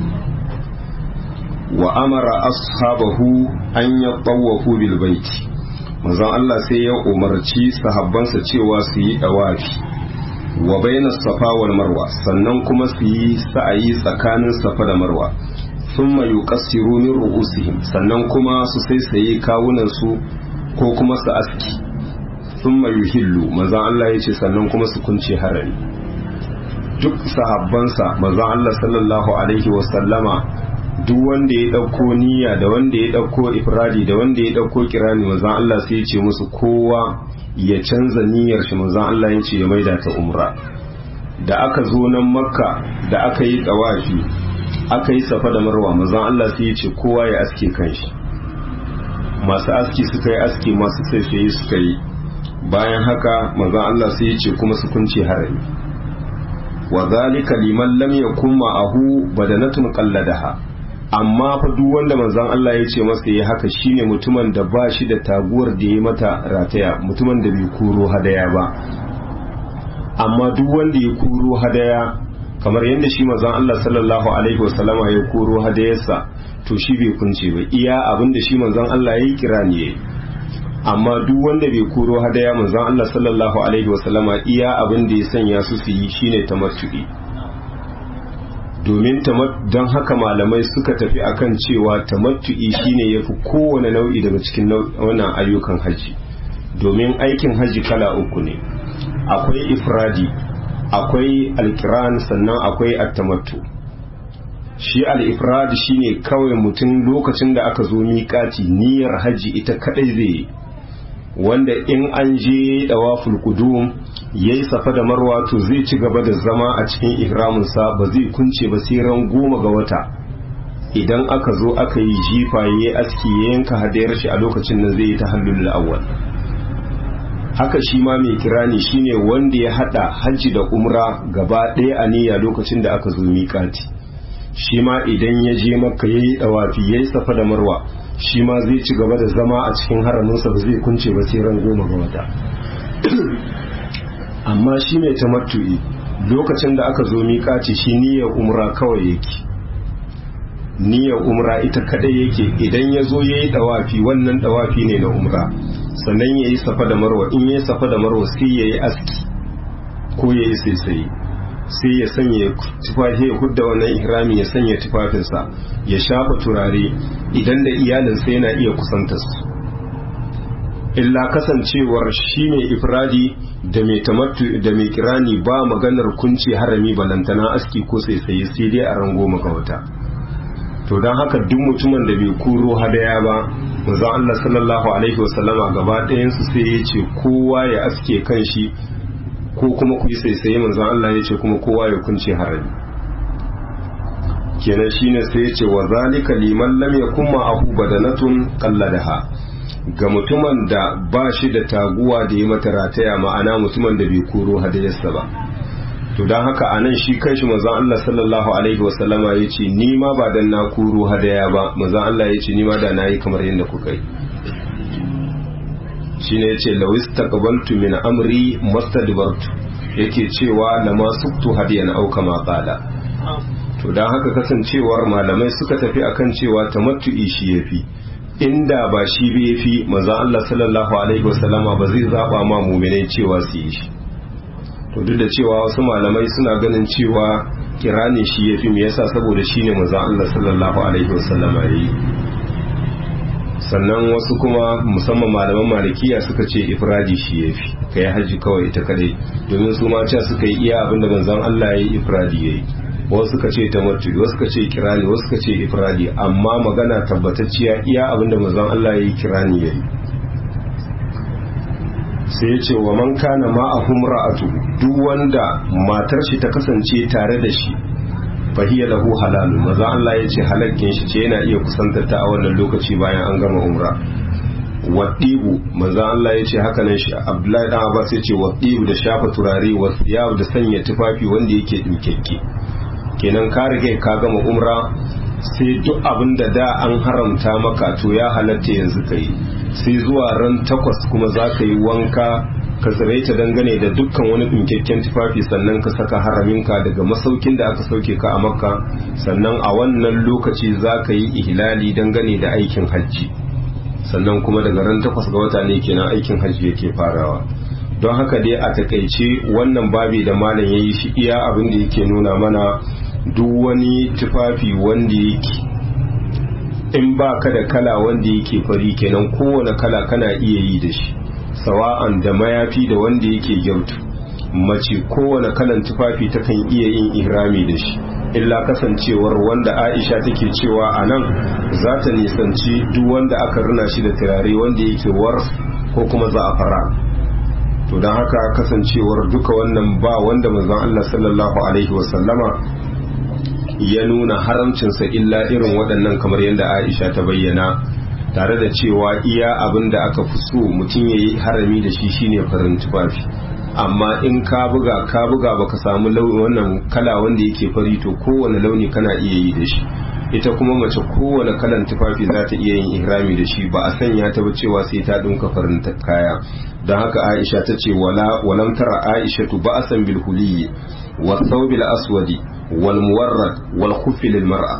wa amara ashabahu an yatawafu bil baiti manzon Allah sai ya umarci sahabbansa cewa su yi dawafi wa baina safa wal marwa sannan kuma su yi sa'ayi tsakanin safa da marwa thumma yuqassiru min ru'usihim sannan kuma su saisaye kawunan su ko kuma su aski thumma yuhillu manzon Allah yace sannan kuma su kunce harari duk sahabbansa manzon Allah sallallahu alaihi wa sallama duk wanda ya ɗauko niyya da wanda ya ɗauko ifradi da wanda ya ɗauko kirani manzon Allah sai ya ce musu kowa ya canza niyyar shi manzon Allah ya ce ya maida ta umra da aka zo nan makka da aka yi tsawafi aka yi safa da marwa manzon Allah sai ya ce kowa ya aske kanshi masu aski suka yi aski masu saifaye suka yi bayan haka manzon Allah sai ya ce kuma su kunce harami wa zalika liman lam yakun ma'ahu badanatun qalladaha amma fa duk wanda manzon Allah ya ce masa ya haka shine mutumin da ba shi da taguwar da ya mata rataya mutumin da bai kuro hadaya ba amma duk wanda ya kuro hadaya kamar yadda shi manzon Allah sallallahu alaihi wasallama ya kuro hadayarsa to shi bai kunce ba iya abin da shi manzon Allah ya yi kira ne amma duk wanda bai kuro hadaya manzon Allah sallallahu alaihi wasallama iya abin da ya sanya su su yi shine tamattu'i domin don haka malamai suka tafi akan cewa tamattu'i shine yafi kowane nau'i daga cikin wannan ayyukan haji domin aikin haji kala uku ne akwai ifradi akwai alkiran sannan akwai attamattu shi al-ifrad shine kawai mutum lokacin da aka zo miƙati niyyar haji ita kadai zai yi wanda in an je dawaful qudum yayi safa da marwa to zai ci gaba da zama a cikin ihramin sa ba zai kunce ba sai ran goma ga wata idan aka zo aka yi jifa yayi aski ya yanka hadayar shi a lokacin nan zai yi tahallul awwal haka shi ma mai kirani shine wanda ya hada hajji da umra gaba ɗaya a niyya lokacin da aka zo miƙati shi ma idan ya je makka yayi dawafi yayi safa da marwa shi ma zai ci gaba da zama a cikin haraminsa ba zai kunce ba sai ran goma ga wata amma shi mai tamattu'i lokacin da aka zo miƙaci shi niyyar umra kawai yake niyyar umra ita kadai yake idan ya zo ya yi dawafi wannan dawafi ne na umra sannan ya yi safa da marwa in ya yi safa da marwa sai ya yi aski ko ya yi saisaye sai ya sanya tufafi ya hudda wannan ihrami ya sanya tufafinsa ya shafa turare idan da iyalinsa yana iya kusanta su illa kasancewar shi mai ifradi da mai tamattu da mai kirani ba maganar kunci harami balantana aski ko saisaye sai dai a rango maka wata to don haka duk mutumin da bai kuro hadaya ba manzon Allah sallallahu alaihi wasallama gaba ɗayan su sai ya ce kowa ya aske kanshi ko kuma ku yi saisaye manzon Allah ya ce kuma kowa ya kunce harami kenan shine sai ya ce wa zalika liman lam yakun ma'ahu badanatun qalladaha ga mutumin da ba shi da taguwa da ya mata rataya ma'ana mutumin da bai koro hadayarsa ba to don haka a nan shi kanshi manzon Allah sallallahu alaihi wasallama ya ce ni ma ba dan na koro hadaya ba manzon Allah ya ce ni ma da na yi kamar yadda kuka yi shi ne ya ce lawis taqabaltu min amri mastadbartu yake cewa lama suktu hadiyan au kama qala to don haka kasancewar malamai suka tafi akan cewa tamattu'i shi yafi inda ba shi bai fi manzon Allah sallallahu alaihi wasallama ba zai zaba ma mu'minai cewa su yi shi to duk da cewa wasu malamai suna ganin cewa kirani shi yafi me yasa saboda shine manzon Allah sallallahu alaihi wasallama yayi sannan wasu kuma musamman malaman malikiya suka ce ifradi shi yafi kai haji kawai ita kadai domin su ma cewa suka yi iya abinda manzon Allah yayi ifradi yayi wasu suka ce tamattu wasu suka ce kirani wasu suka ce ifradi amma magana tabbatacciya iya abinda manzon Allah yayi kirani yayi sai ya ce wa man kana ma'ahum ra'atu duk wanda matar shi ta kasance tare da shi fahiya lahu halalu manzon Allah ya ce halakkin shi ce yana iya kusantar ta a wannan lokaci bayan an gama umra waɗibu manzan Allah ya ce haka nan shi Abdullahi dan Abbas ya ce waɗibu da shafa turare wasiyab da sanya tufafi wanda yake dinkekke kenan ka rige ka gama umra sai duk abin da da an haramta maka to ya halatta yanzu ka yi sai zuwa ran takwas kuma za ka yi wanka ka tsiraita dangane da dukkan wani ɗinkakken tufafi sannan ka saka haraminka daga masaukin da aka sauke ka a makka sannan a wannan lokaci za ka yi ihlali dangane da aikin hajji sannan kuma daga ran takwas ga wata ne kenan aikin hajji yake farawa don haka dai a takaice wannan babi da malam ya yi shi iya abin da yake nuna mana duk wani tufafi wanda yake in ba ka da kala wanda yake fari kenan kowane kala kana iya yi da shi sawa'an da mayafi da wanda yake gyautu mace kowane kalan tufafi takan iya yin ihrami da shi illa kasancewar wanda aisha take cewa a nan za ta nisanci duk wanda aka rina shi da turare wanda yake wars ko kuma za'afara to don haka kasancewar duka wannan ba wanda manzon Allah sallallahu alaihi wasallama ya nuna haramcinsa illa irin waɗannan kamar yadda Aisha ta bayyana tare da cewa iya abin da aka fi so mutum ya yi harami da shi shine farin tufafi amma in ka buga ka buga baka samu launi wannan kala wanda yake fari to kowane launi kana iya yi da shi ita kuma mace kowane kalan tufafi za ta iya yin ihrami da shi ba a sanya ta ba cewa sai ta dinka farin kaya don haka Aisha ta ce wala walam tara Aisha tu ba'san bil huliyi wa thawbil aswadi wal muwarrad wal khuffi lil mar'a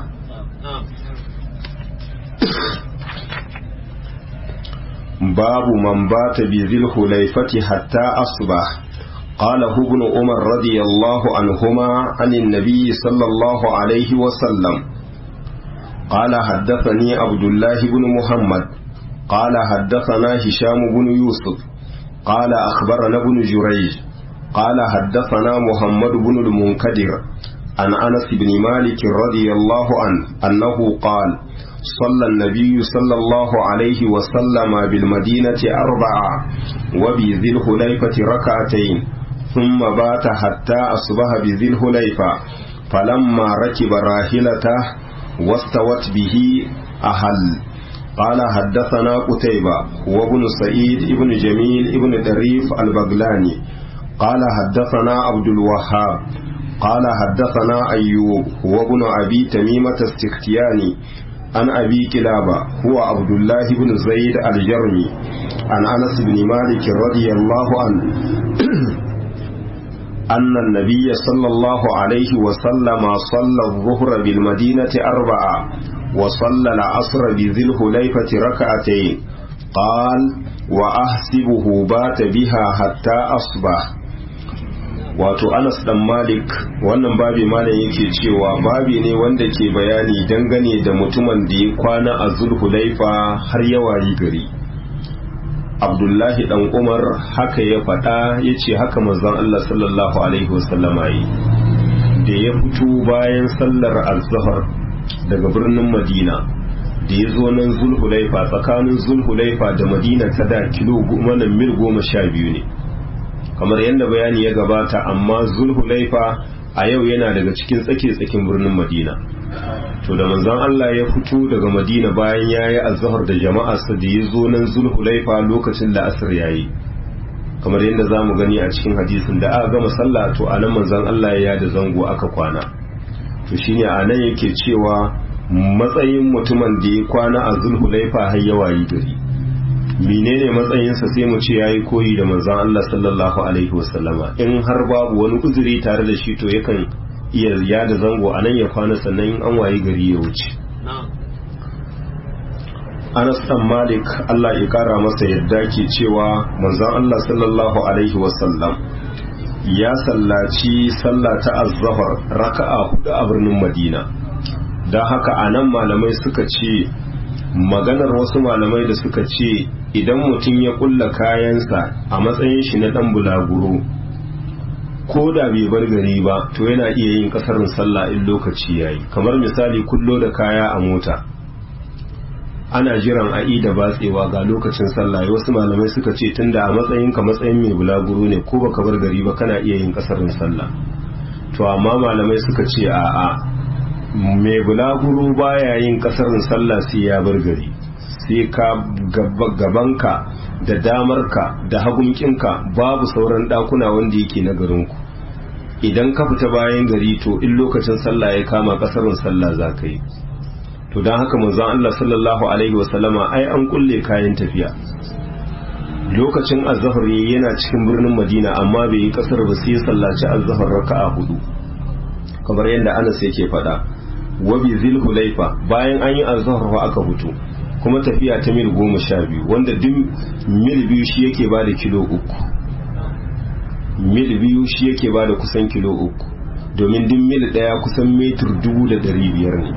babu man bata bi zil hulaifati hatta asbah قاله ابن عمر رضي الله عنهما عن النبي صلى الله عليه وسلم قال حدثني عبد الله بن محمد قال حدثنا هشام بن يوسف قال أخبرنا ابن جريج قال حدثنا محمد بن المنكدر عن أنس بن مالك رضي الله عنه أنه قال صلى النبي صلى الله عليه وسلم بالمدينة أربعة وبذي الحليفة ركعتين ثم بات حتى أصبح بذي الحليفة فلما ركب راحلته واستوت به أهل قال حدثنا قتيبة وابن سعيد ابن جميل ابن دريف البغلاني قال حدثنا عبد الوهاب قال حدثنا أيوب وابن أبي تميمة السختياني عن أبي كلابة هو عبد الله بن زيد الجرمي عن أنس بن مالك رضي الله عنه أن النبي صلى الله عليه وسلم صلى الظهر بالمدينة أربعة وصلى العصر بذي الحليفة ركعتين قال وأحسبه بات بها حتى أصبح wato Anas dan Malik wannan babi malam yake cewa babi ne wanda ke bayani dangane da mutumin da ya kwana a Zulhulaifa har yawayi gari Abdullahi dan Umar haka ya faɗa ya ce haka manzon Allah sallallahu alaihi wasallama yi da ya fito bayan sallar azhar daga birnin Madina da ya zo nan Zulhulaifa tsakanin Zulhulaifa da Madina ta da kilo goma mil goma sha biyu ne kamar yadda bayani ya gabata amma zulhulaifa a yau yana daga cikin tsake-tsakin birnin madina to da manzon Allah ya fito daga madina bayan ya yi azhar da jama'arsa da ya zo nan zulhulaifa lokacin da asir ya yi kamar yadda za mu gani a cikin hadisin da aka gama sallah to a nan manzon Allah ya da zango aka kwana to shine a nan yake cewa matsayin mutumin da ya kwana a zulhulaifa har yawa yi gari menene matsayinsa sai mu ce yayi koyi da manzon Allah sallallahu alaihi wasallama in har babu wani uzuri tare da shi to yakan iya yada zango a nan ya kwana sannan in an wayi gari ya wuce Anas dan Malik Allah ya kara masa yadda ke cewa manzon Allah sallallahu alaihi wasallam ya sallaci sallah ta az-zuhr raka'a hudu a birnin Madina dan haka anan malamai suka ce maganar wasu malamai da suka ce idan mutum ya kulla kayansa a matsayin shi na dan bulaguro ko da bai bar gari ba to yana iya yin kasarin sallah in lokaci yayi kamar misali kullo da kaya a mota ana jiran a'i da batsewa ga lokacin sallah wasu malamai suka ce tunda a matsayin ka matsayin mai bulaguro ne ko baka bar gari ba kana iya yin kasarin sallah to amma malamai suka ce a'a mai bulaguro baya yin kasarin sallah sai ya bar gari sai ka gabanka da damarka da hagunkinka babu sauran dakuna wanda yake na garinku idan ka fita bayan gari to in lokacin sallah ya kama kasarin sallah za ka yi to don haka manzon Allah sallallahu alaihi wasallama ai an kulle kayan tafiya lokacin azhar yana cikin birnin Madina amma bai yi kasar ba sai sallaci azhar raka'a hudu kamar yadda Anas yake faɗa wa bi zulhulaifa bayan an yi azhar fa aka fito kuma tafiya ta mil goma sha biyu wanda duk mil biyu shi yake ba da kilo uku mil biyu shi yake ba da kusan kilo uku domin duk mil daya kusan metur dubu da dari biyar ne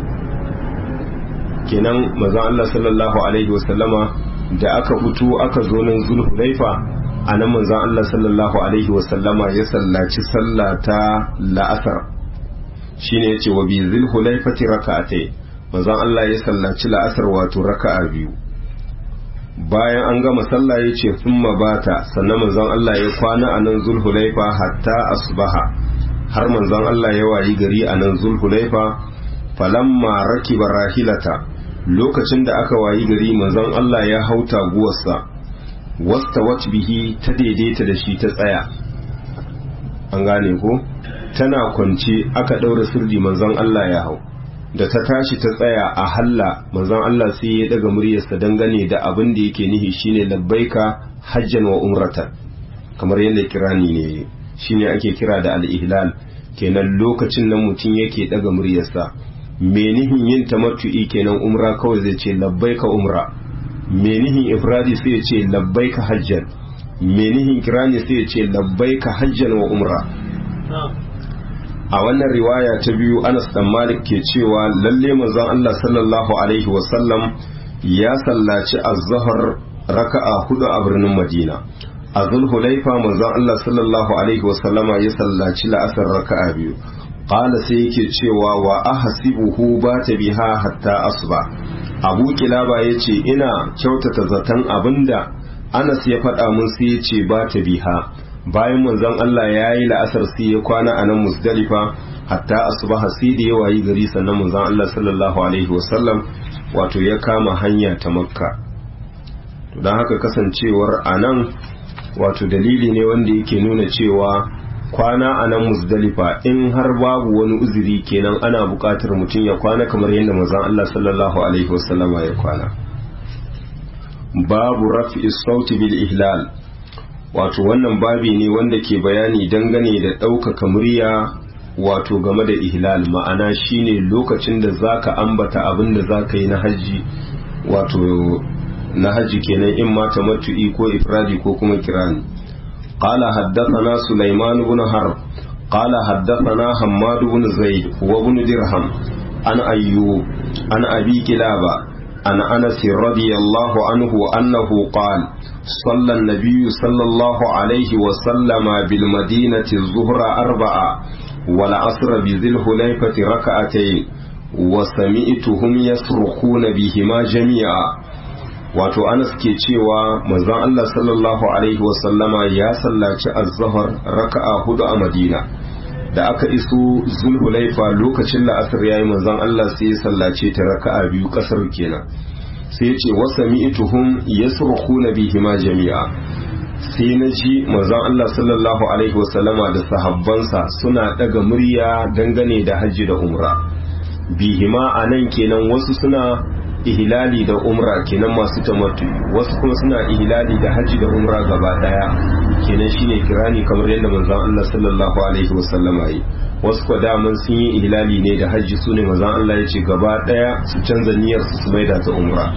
kenan mazan Allah sallallahu alaihi wasallama da aka fito aka zo nan zulhulaifa a nan manzan Allah sallallahu alaihi wasallama ya sallaci sallah ta la'asar shine yace wa bi zulhulaifati raka'atai manzon Allah ya sallaci la'asar wato raka'a biyu bayan an gama sallah ya ce thumma bata sannan manzon Allah ya kwana a nan zulhulaifa hatta asbaha har manzon Allah ya wayi gari a nan zulhulaifa falamma rakiba rahilata lokacin da aka wayi gari manzon Allah ya hau taguwarsa wastawat bihi ta daidaita da shi ta tsaya an gane ko tana kwance aka ɗaura sirri manzon Allah ya hau da ta tashi ta tsaya a halla manzon Allah sai ya daga muryarsa dangane da abin da yake nihi shine labbaika hajjan wa umratan kamar yadda kirani ne shine ake kira da al-ihlal kenan lokacin nan mutum yake daga muryarsa menihin yin tamattu'i kenan umra kawai zai ce labbaika umra menihin ifradi sai ya ce labbaika hajjan menihin kirani sai ya ce labbaika hajjan wa umra a wannan riwaya ta biyu Anas dan Malik ke cewa lalle manzon Allah sallallahu alaihi wasallam ya sallaci az-zuhr raka'a hudu a birnin Madina a Zulhulaifa manzon Allah sallallahu alaihi wasallama ya sallaci la'asar raka'a biyu qala sai yake cewa wa ahsibuhu bata biha hatta asba Abu Kilaba yace ina kyautata zaton abinda Anas ya faɗa mun sai yace bata biha bayan manzon Allah ya yi la'asar sai ya kwana a nan musdalifa hatta asubaha sai da ya wayi gari sannan manzon Allah sallallahu alaihi wasallam wato ya kama hanya ta makka to don haka kasancewar a nan wato dalili ne wanda yake nuna cewa kwana a nan musdalifa in har babu wani uzuri kenan ana buƙatar mutum ya kwana kamar yadda manzon Allah sallallahu alaihi wasallama ya kwana babu raf'i sauti bil ihlal wato wannan babi ne wanda ke bayani dangane da ɗaukaka murya wato game da ihlal ma'ana shine lokacin da zaka ambata abin da zaka yi na hajji wato na hajji kenan in ma tamattu'i ko ifradi ko kuma kirani qala haddathana sulaiman ibn harb qala haddathana hammad ibn zaid wa ibn dirham an ayyub an abi kilaba عن أنس رضي الله عنه أنه قال صلى النبي صلى الله عليه وسلم بالمدينة الظهر أربعة والعصر بذي الحليفة ركعتين وسمعتهم يصرخون بهما جميعا wato Anas ke cewa manzon Allah sallallahu alaihi wasallama ya sallaci az-zuhr raka'a hudu a Madina da aka iso zulhulaifa lokacin la'asar yayi manzon Allah sai ya sallace ta raka'a biyu kasar kenan sai ya ce wasa mi'tuhum yasrukhuna bihima jami'a sai na ji manzon Allah sallallahu alaihi wasallama da sahabbansa suna daga murya dangane da hajji da umra bihima anan kenan wasu suna ihlali da umra kenan masu tamattu wasu kuma suna ihlali da hajji da umra gaba daya kenan shine kirani kamar yadda manzon Allah sallallahu alaihi wasallama yi wasu kwa daman sun yi ihlali ne da hajji sune manzon Allah ya ce gaba daya su canza niyyar su su maida ta umra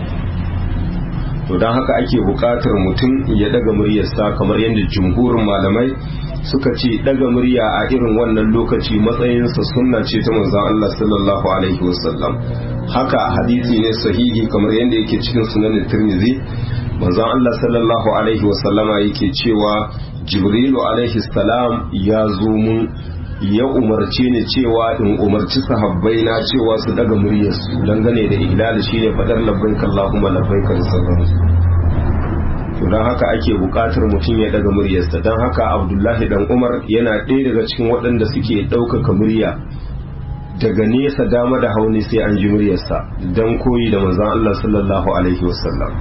to dan haka ake buƙatar mutum ya daga muryarsa kamar yadda jumhurin malamai suka ce daga murya a irin wannan lokaci matsayinsa sunna ce ta manzon Allah sallallahu alaihi wasallam haka hadisi ne sahihi kamar yadda yake cikin sunanin tirmidhi manzon Allah sallallahu alaihi wasallama yake cewa jibrilu alaihi salam ya zo mun ya umarce ni cewa in umarci sahabbai na cewa su daga muryarsu dangane da ihlali shine fadar labbaik Allahumma labbaik da sauransu to don haka ake buƙatar mutum ya daga muryarsa don haka abdullahi dan umar yana ɗaya daga cikin waɗanda suke ɗaukaka murya daga nesa dama da hauni sai an ji muryarsa don koyi da manzon Allah sallallahu alaihi wasallam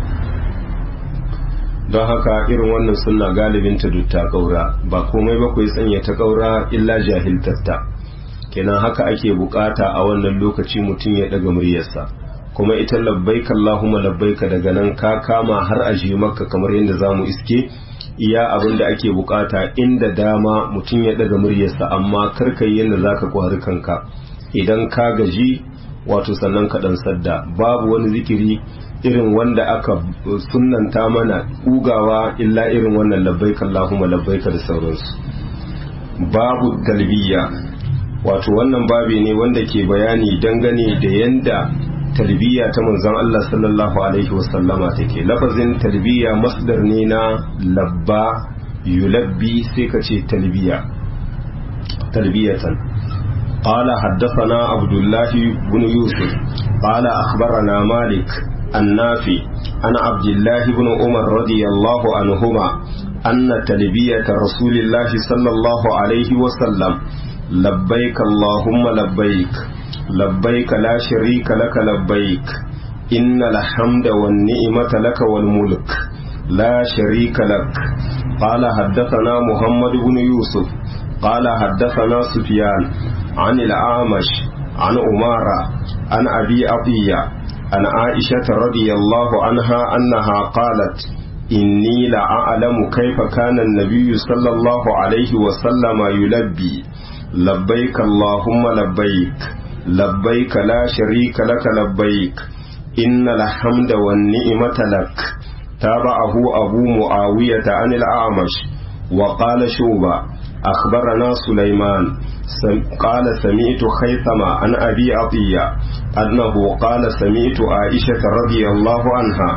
don haka irin wannan sunna galibin ta dutta kaura ba komai ba ku sanya ta kaura illa jahiltatta kenan haka ake bukata a wannan lokaci mutum ya daga muryarsa kuma ita labbaika Allahumma labbaika daga nan ka kama har a je maka kamar yadda zamu iske iya abin da ake bukata inda dama mutum ya daga muryarsa amma karka yi yadda zaka kwari kanka idan ka gaji wato sannan ka dan sadda babu wani zikiri irin wanda aka sunnanta mana kugawa illa irin wannan labbaika Allahumma labbaika da sauransu babu talbiya wato wannan babi ne wanda ke bayani dangane da yanda talbiya ta manzon Allah sallallahu alaihi wasallama take lafazin talbiya masdar ne na labba yulabbi sai ka ce talbiya talbiyatan قال حدثنا عبد الله بن يوسف قال أخبرنا مالك النافي عن عبد الله بن عمر رضي الله عنهما أن تلبية رسول الله صلى الله عليه وسلم لبيك اللهم لبيك لبيك لا شريك لك لبيك إن الحمد والنعمة لك والملك لا شريك لك قال حدثنا محمد بن يوسف قال حدثنا سفيان عن الأعمش عن أمارة عن أبي عطية عن عائشة رضي الله عنها أنها قالت إني لأعلم كيف كان النبي صلى الله عليه وسلم يلبي لبيك اللهم لبيك لبيك لا شريك لك لبيك إن الحمد والنعمة لك تابعه أبو معاوية عن الأعمش وقال شوبة أخبرنا سليمان قال سمعت خيثمة عن أبي عطية أنه قال سمعت عائشة رضي الله عنها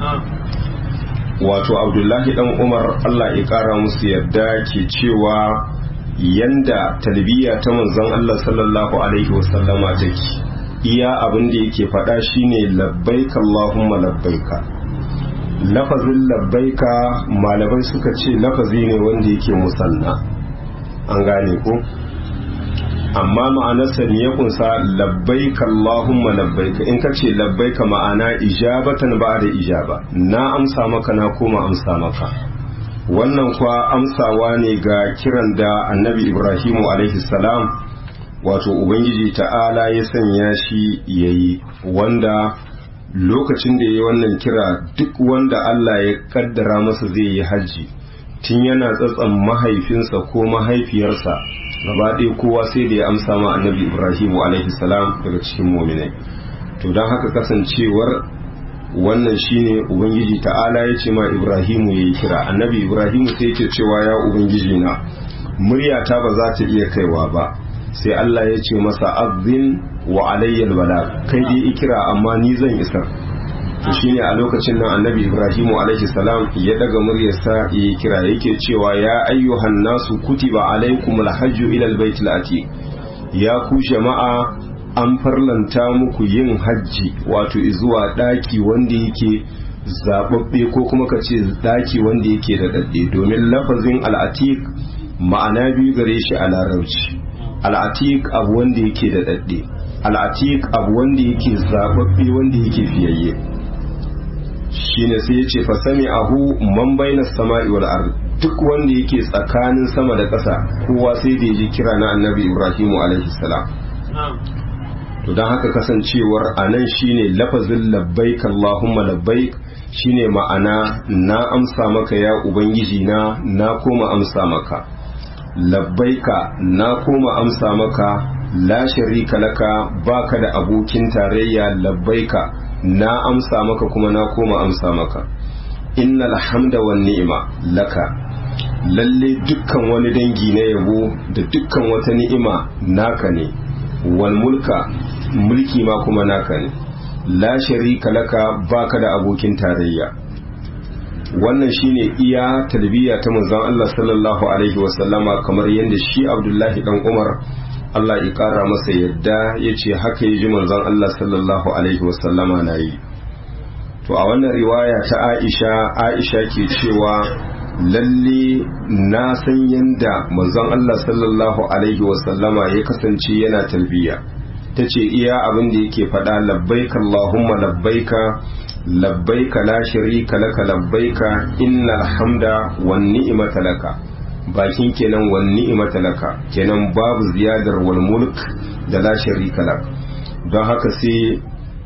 wato abdullahi dan umar allah ya kara musu yadda ke cewa yanda talbiya ta manzon allah sallallahu alaihi wasallama take iya abin da yake faɗa shine labbaika allahumma labbaika lafazin labbaika malamai suka ce lafazi ne wanda yake musanna an gane ko amma ma'anarsa ne ya kunsa labbaika Allahumma labbaika in ka ce labbaika ma'ana ijabatan ba da ijaba na amsa maka na koma amsa maka wannan kwa amsawa ne ga kiran da annabi ibrahimu alaihi salam wato ubangiji ta'ala ya sanya shi yayi wanda lokacin da ya yi wannan kira duk wanda Allah ya kaddara masa zai yi hajji tun yana tsatsan mahaifinsa ko mahaifiyarsa gaba ɗaya kowa sai da ya amsa ma annabi ibrahimu alaihi salam daga cikin muminai to don haka kasancewar wannan shine ubangiji ta'ala ya ce ma ibrahimu ya yi kira annabi ibrahimu sai yake cewa ya ubangiji na muryata ba za ta iya kaiwa ba sai allah ya ce masa azin wa alayyal bala kai dai ikira amma ni zan isar to shine a lokacin nan annabi ibrahimu alaihi salam ya daga muryarsa ya yi kira yake cewa ya ayyuhan nasu kutiba alaikumul hajju ila albaytil atiq ya ku jama'a an farlanta muku yin hajji wato zuwa daki wanda yake zababbe ko kuma ka ce daki wanda yake da dadde domin lafazin al'atiq ma'ana biyu gare shi a larabci al'atiq abu wanda yake da dadde al'atiq abu wanda yake zababbe wanda yake fiyayye shine sai ya ce fasami ahu man baina sama'i wal ard duk wanda yake tsakanin sama da ƙasa kowa sai da ji kira na annabi ibrahimu alaihi salam to don haka kasancewar a nan shine lafazin labbaik allahumma labbaik shine ma'ana na amsa maka ya ubangiji na na koma amsa maka labbaika na koma amsa maka la sharika laka baka da abokin tarayya labbaika na amsa maka kuma na koma amsa maka innal hamda wan ni'ima laka lalle dukkan wani dangi na yabo da dukkan wata ni'ima naka ne wal mulka mulki ma kuma naka ne la sharika laka baka da abokin tarayya wannan shine iya talbiya ta manzon Allah sallallahu alaihi wasallama kamar yadda shi Abdullahi dan Umar Allah ya kara masa yadda ya ce haka ya ji manzon Allah sallallahu alaihi wasallama na yi to a wannan riwaya ta Aisha Aisha ke cewa lalle na san yanda manzon Allah sallallahu alaihi wasallama ya kasance yana talbiya ta ce iya abin da yake faɗa labbaika Allahumma labbaika labbaika la sharika laka labbaika innal hamda wan ni'mata laka bakin kenan wan ni'mata laka kenan babu ziyadar wal mulk da la sharika lak don haka sai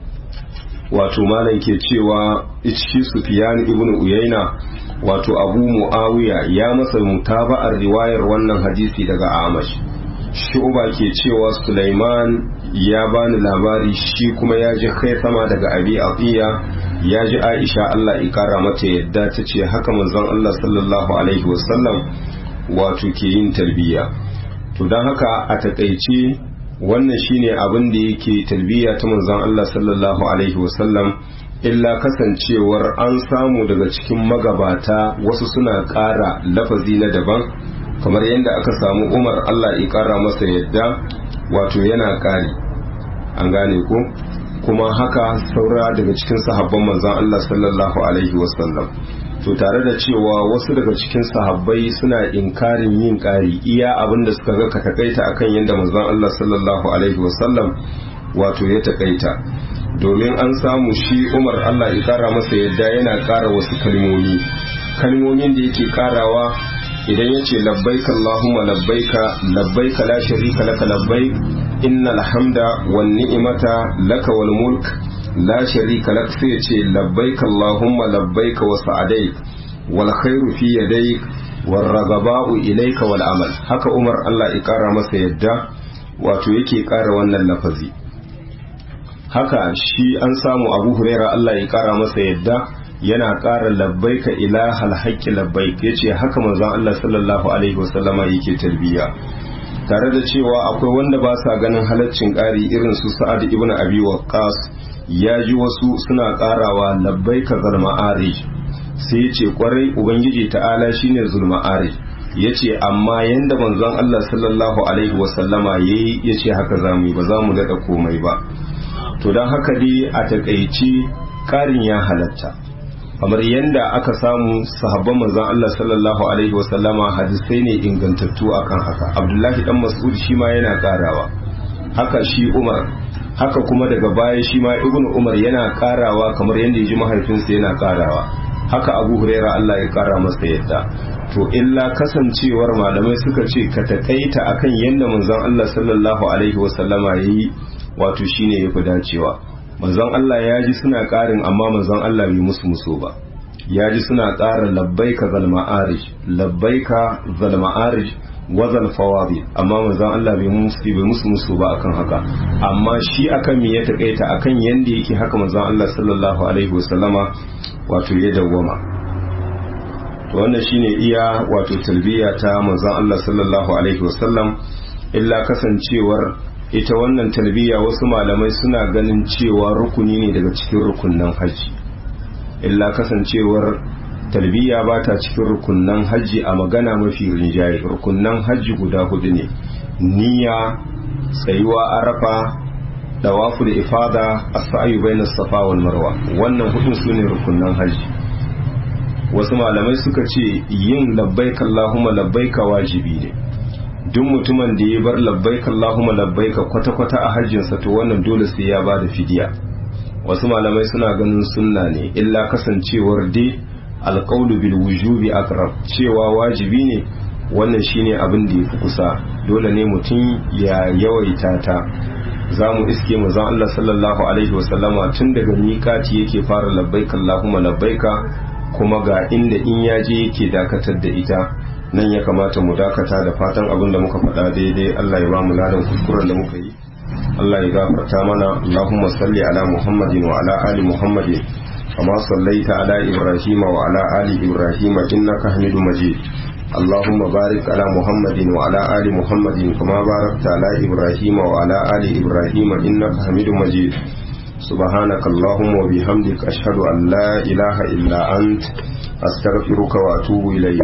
wato malam ke cewa ishi sufyan ibn uyayna wato abu muawiya ya masa mutaba'ar riwayar wannan hadisi daga amash shu'ba ke cewa sulaiman ya bani labari shi kuma ya ji kai sama daga abi atiya ya ji aisha Allah ikara mata yadda ta ce haka manzon Allah sallallahu alaihi wasallam wato ke yin talbiya to don haka a takaice wannan shine abin da yake talbiya ta manzon Allah sallallahu alaihi wasallam illa kasancewar an samu daga cikin magabata wasu suna ƙara lafazi na daban kamar yadda aka samu umar Allah ya ƙara masa yadda wato yana ƙari an gane ko kuma haka saura daga cikin sahabban manzon Allah sallallahu alaihi wasallam to tare da cewa wasu daga cikin sahabbai suna inkarin yin ƙari iya abin da suka ga ka takaita akan yadda manzon Allah sallallahu alaihi wasallam wato ya takaita domin an samu shi Umar Allah ya kara masa yadda yana ƙara wasu kalmomi kalmomin da yake ƙarawa idan ya ce labbaika Allahumma labbaika labbaika la sharika laka labbaik innal hamda wan ni'mata laka wal mulk la sharika lak sai ya ce labbaika Allahumma labbaika wa sa'adaik wal khairu fi yadayk war ragaba'u ilayka wal amal haka Umar Allah ya kara masa yadda wato yake kara wannan lafazi haka shi an samu Abu Huraira Allah ya kara masa yadda yana ƙara labbaika ilahal haqqi labbaik yace haka manzon Allah sallallahu alaihi wasallama yake talbiya tare da cewa akwai wanda ba sa ganin halaccin ƙari irin su Sa'ad ibn Abi Waqqas ya ji wasu suna ƙarawa labbaika zal ma'arij sai yace kwarai ubangiji ta'ala shine zul ma'arij yace amma yanda manzon Allah sallallahu alaihi wasallama yayi yace haka zamu yi ba za mu daɗa komai ba to don haka dai a takaici ƙarin ya halatta kamar yadda aka samu sahabban manzon Allah sallallahu alaihi wasallama hadisai ne ingantattu akan haka Abdullahi dan Mas'ud shi ma yana karawa haka shi Umar haka kuma daga baya shi ma Ibn Umar yana karawa kamar yadda ya ji mahaifinsa yana karawa haka Abu Huraira Allah ya kara masa yadda to illa kasancewar malamai suka ce ka takaita akan yadda manzon Allah sallallahu alaihi wasallama yayi wato shine yafi dacewa manzon Allah ya ji suna ƙarin amma manzon Allah bai musu muso ba ya ji suna ƙara labbaika zal ma'arij labbaika zal ma'arij wa zal fawadi amma manzon Allah bai musu bai musu musu ba akan haka amma shi akan me ya takaita akan yanda yake haka manzon Allah sallallahu alaihi wasallama wato ya dawwama to wannan shine iya wato talbiya ta manzon Allah sallallahu alaihi wasallam illa kasancewar ita wannan talbiya wasu malamai suna ganin cewa rukuni ne daga cikin rukunnan haji illa kasancewar talbiya ba ta cikin rukunnan hajji a magana mafi rinjaye rukunnan hajji guda hudu ne niyya tsayuwa arafa dawaful ifada as-sa'yu bainas safa wal marwa wannan hudun sune rukunnan hajji wasu malamai suka ce yin labbaik allahumma labbaika wajibi ne duk mutumin da ya bar labbaik allahumma labbaika kwata-kwata a hajjinsa to wannan dole sai ya bada fidiya wasu malamai suna ganin sunna ne illa kasancewar dai alƙaulu bil wujubi aqrab cewa wajibi ne wannan shine abin da yafi kusa dole ne mutum ya yawaita ta za mu iske mu zan Allah sallallahu alaihi wasallama tun daga miƙati yake fara labbaika Allahumma labbaika kuma ga inda in ya je yake dakatar da ita nan ya kamata mu dakata da fatan abin da muka faɗa daidai Allah ya ba mu ladan kuskuren da muka yi Allah ya gafarta mana Allahumma salli ala Muhammadin wa ala ali Muhammadin kama sallaita ala Ibrahim wa ala ali Ibrahim innaka Hamidu Majid اللهم بارك على محمد وعلى آل محمد كما باركت على إبراهيم وعلى آل إبراهيم إنك حميد مجيد سبحانك اللهم وبحمدك أشهد أن لا إله إلا أنت أستغفرك وأتوب إليك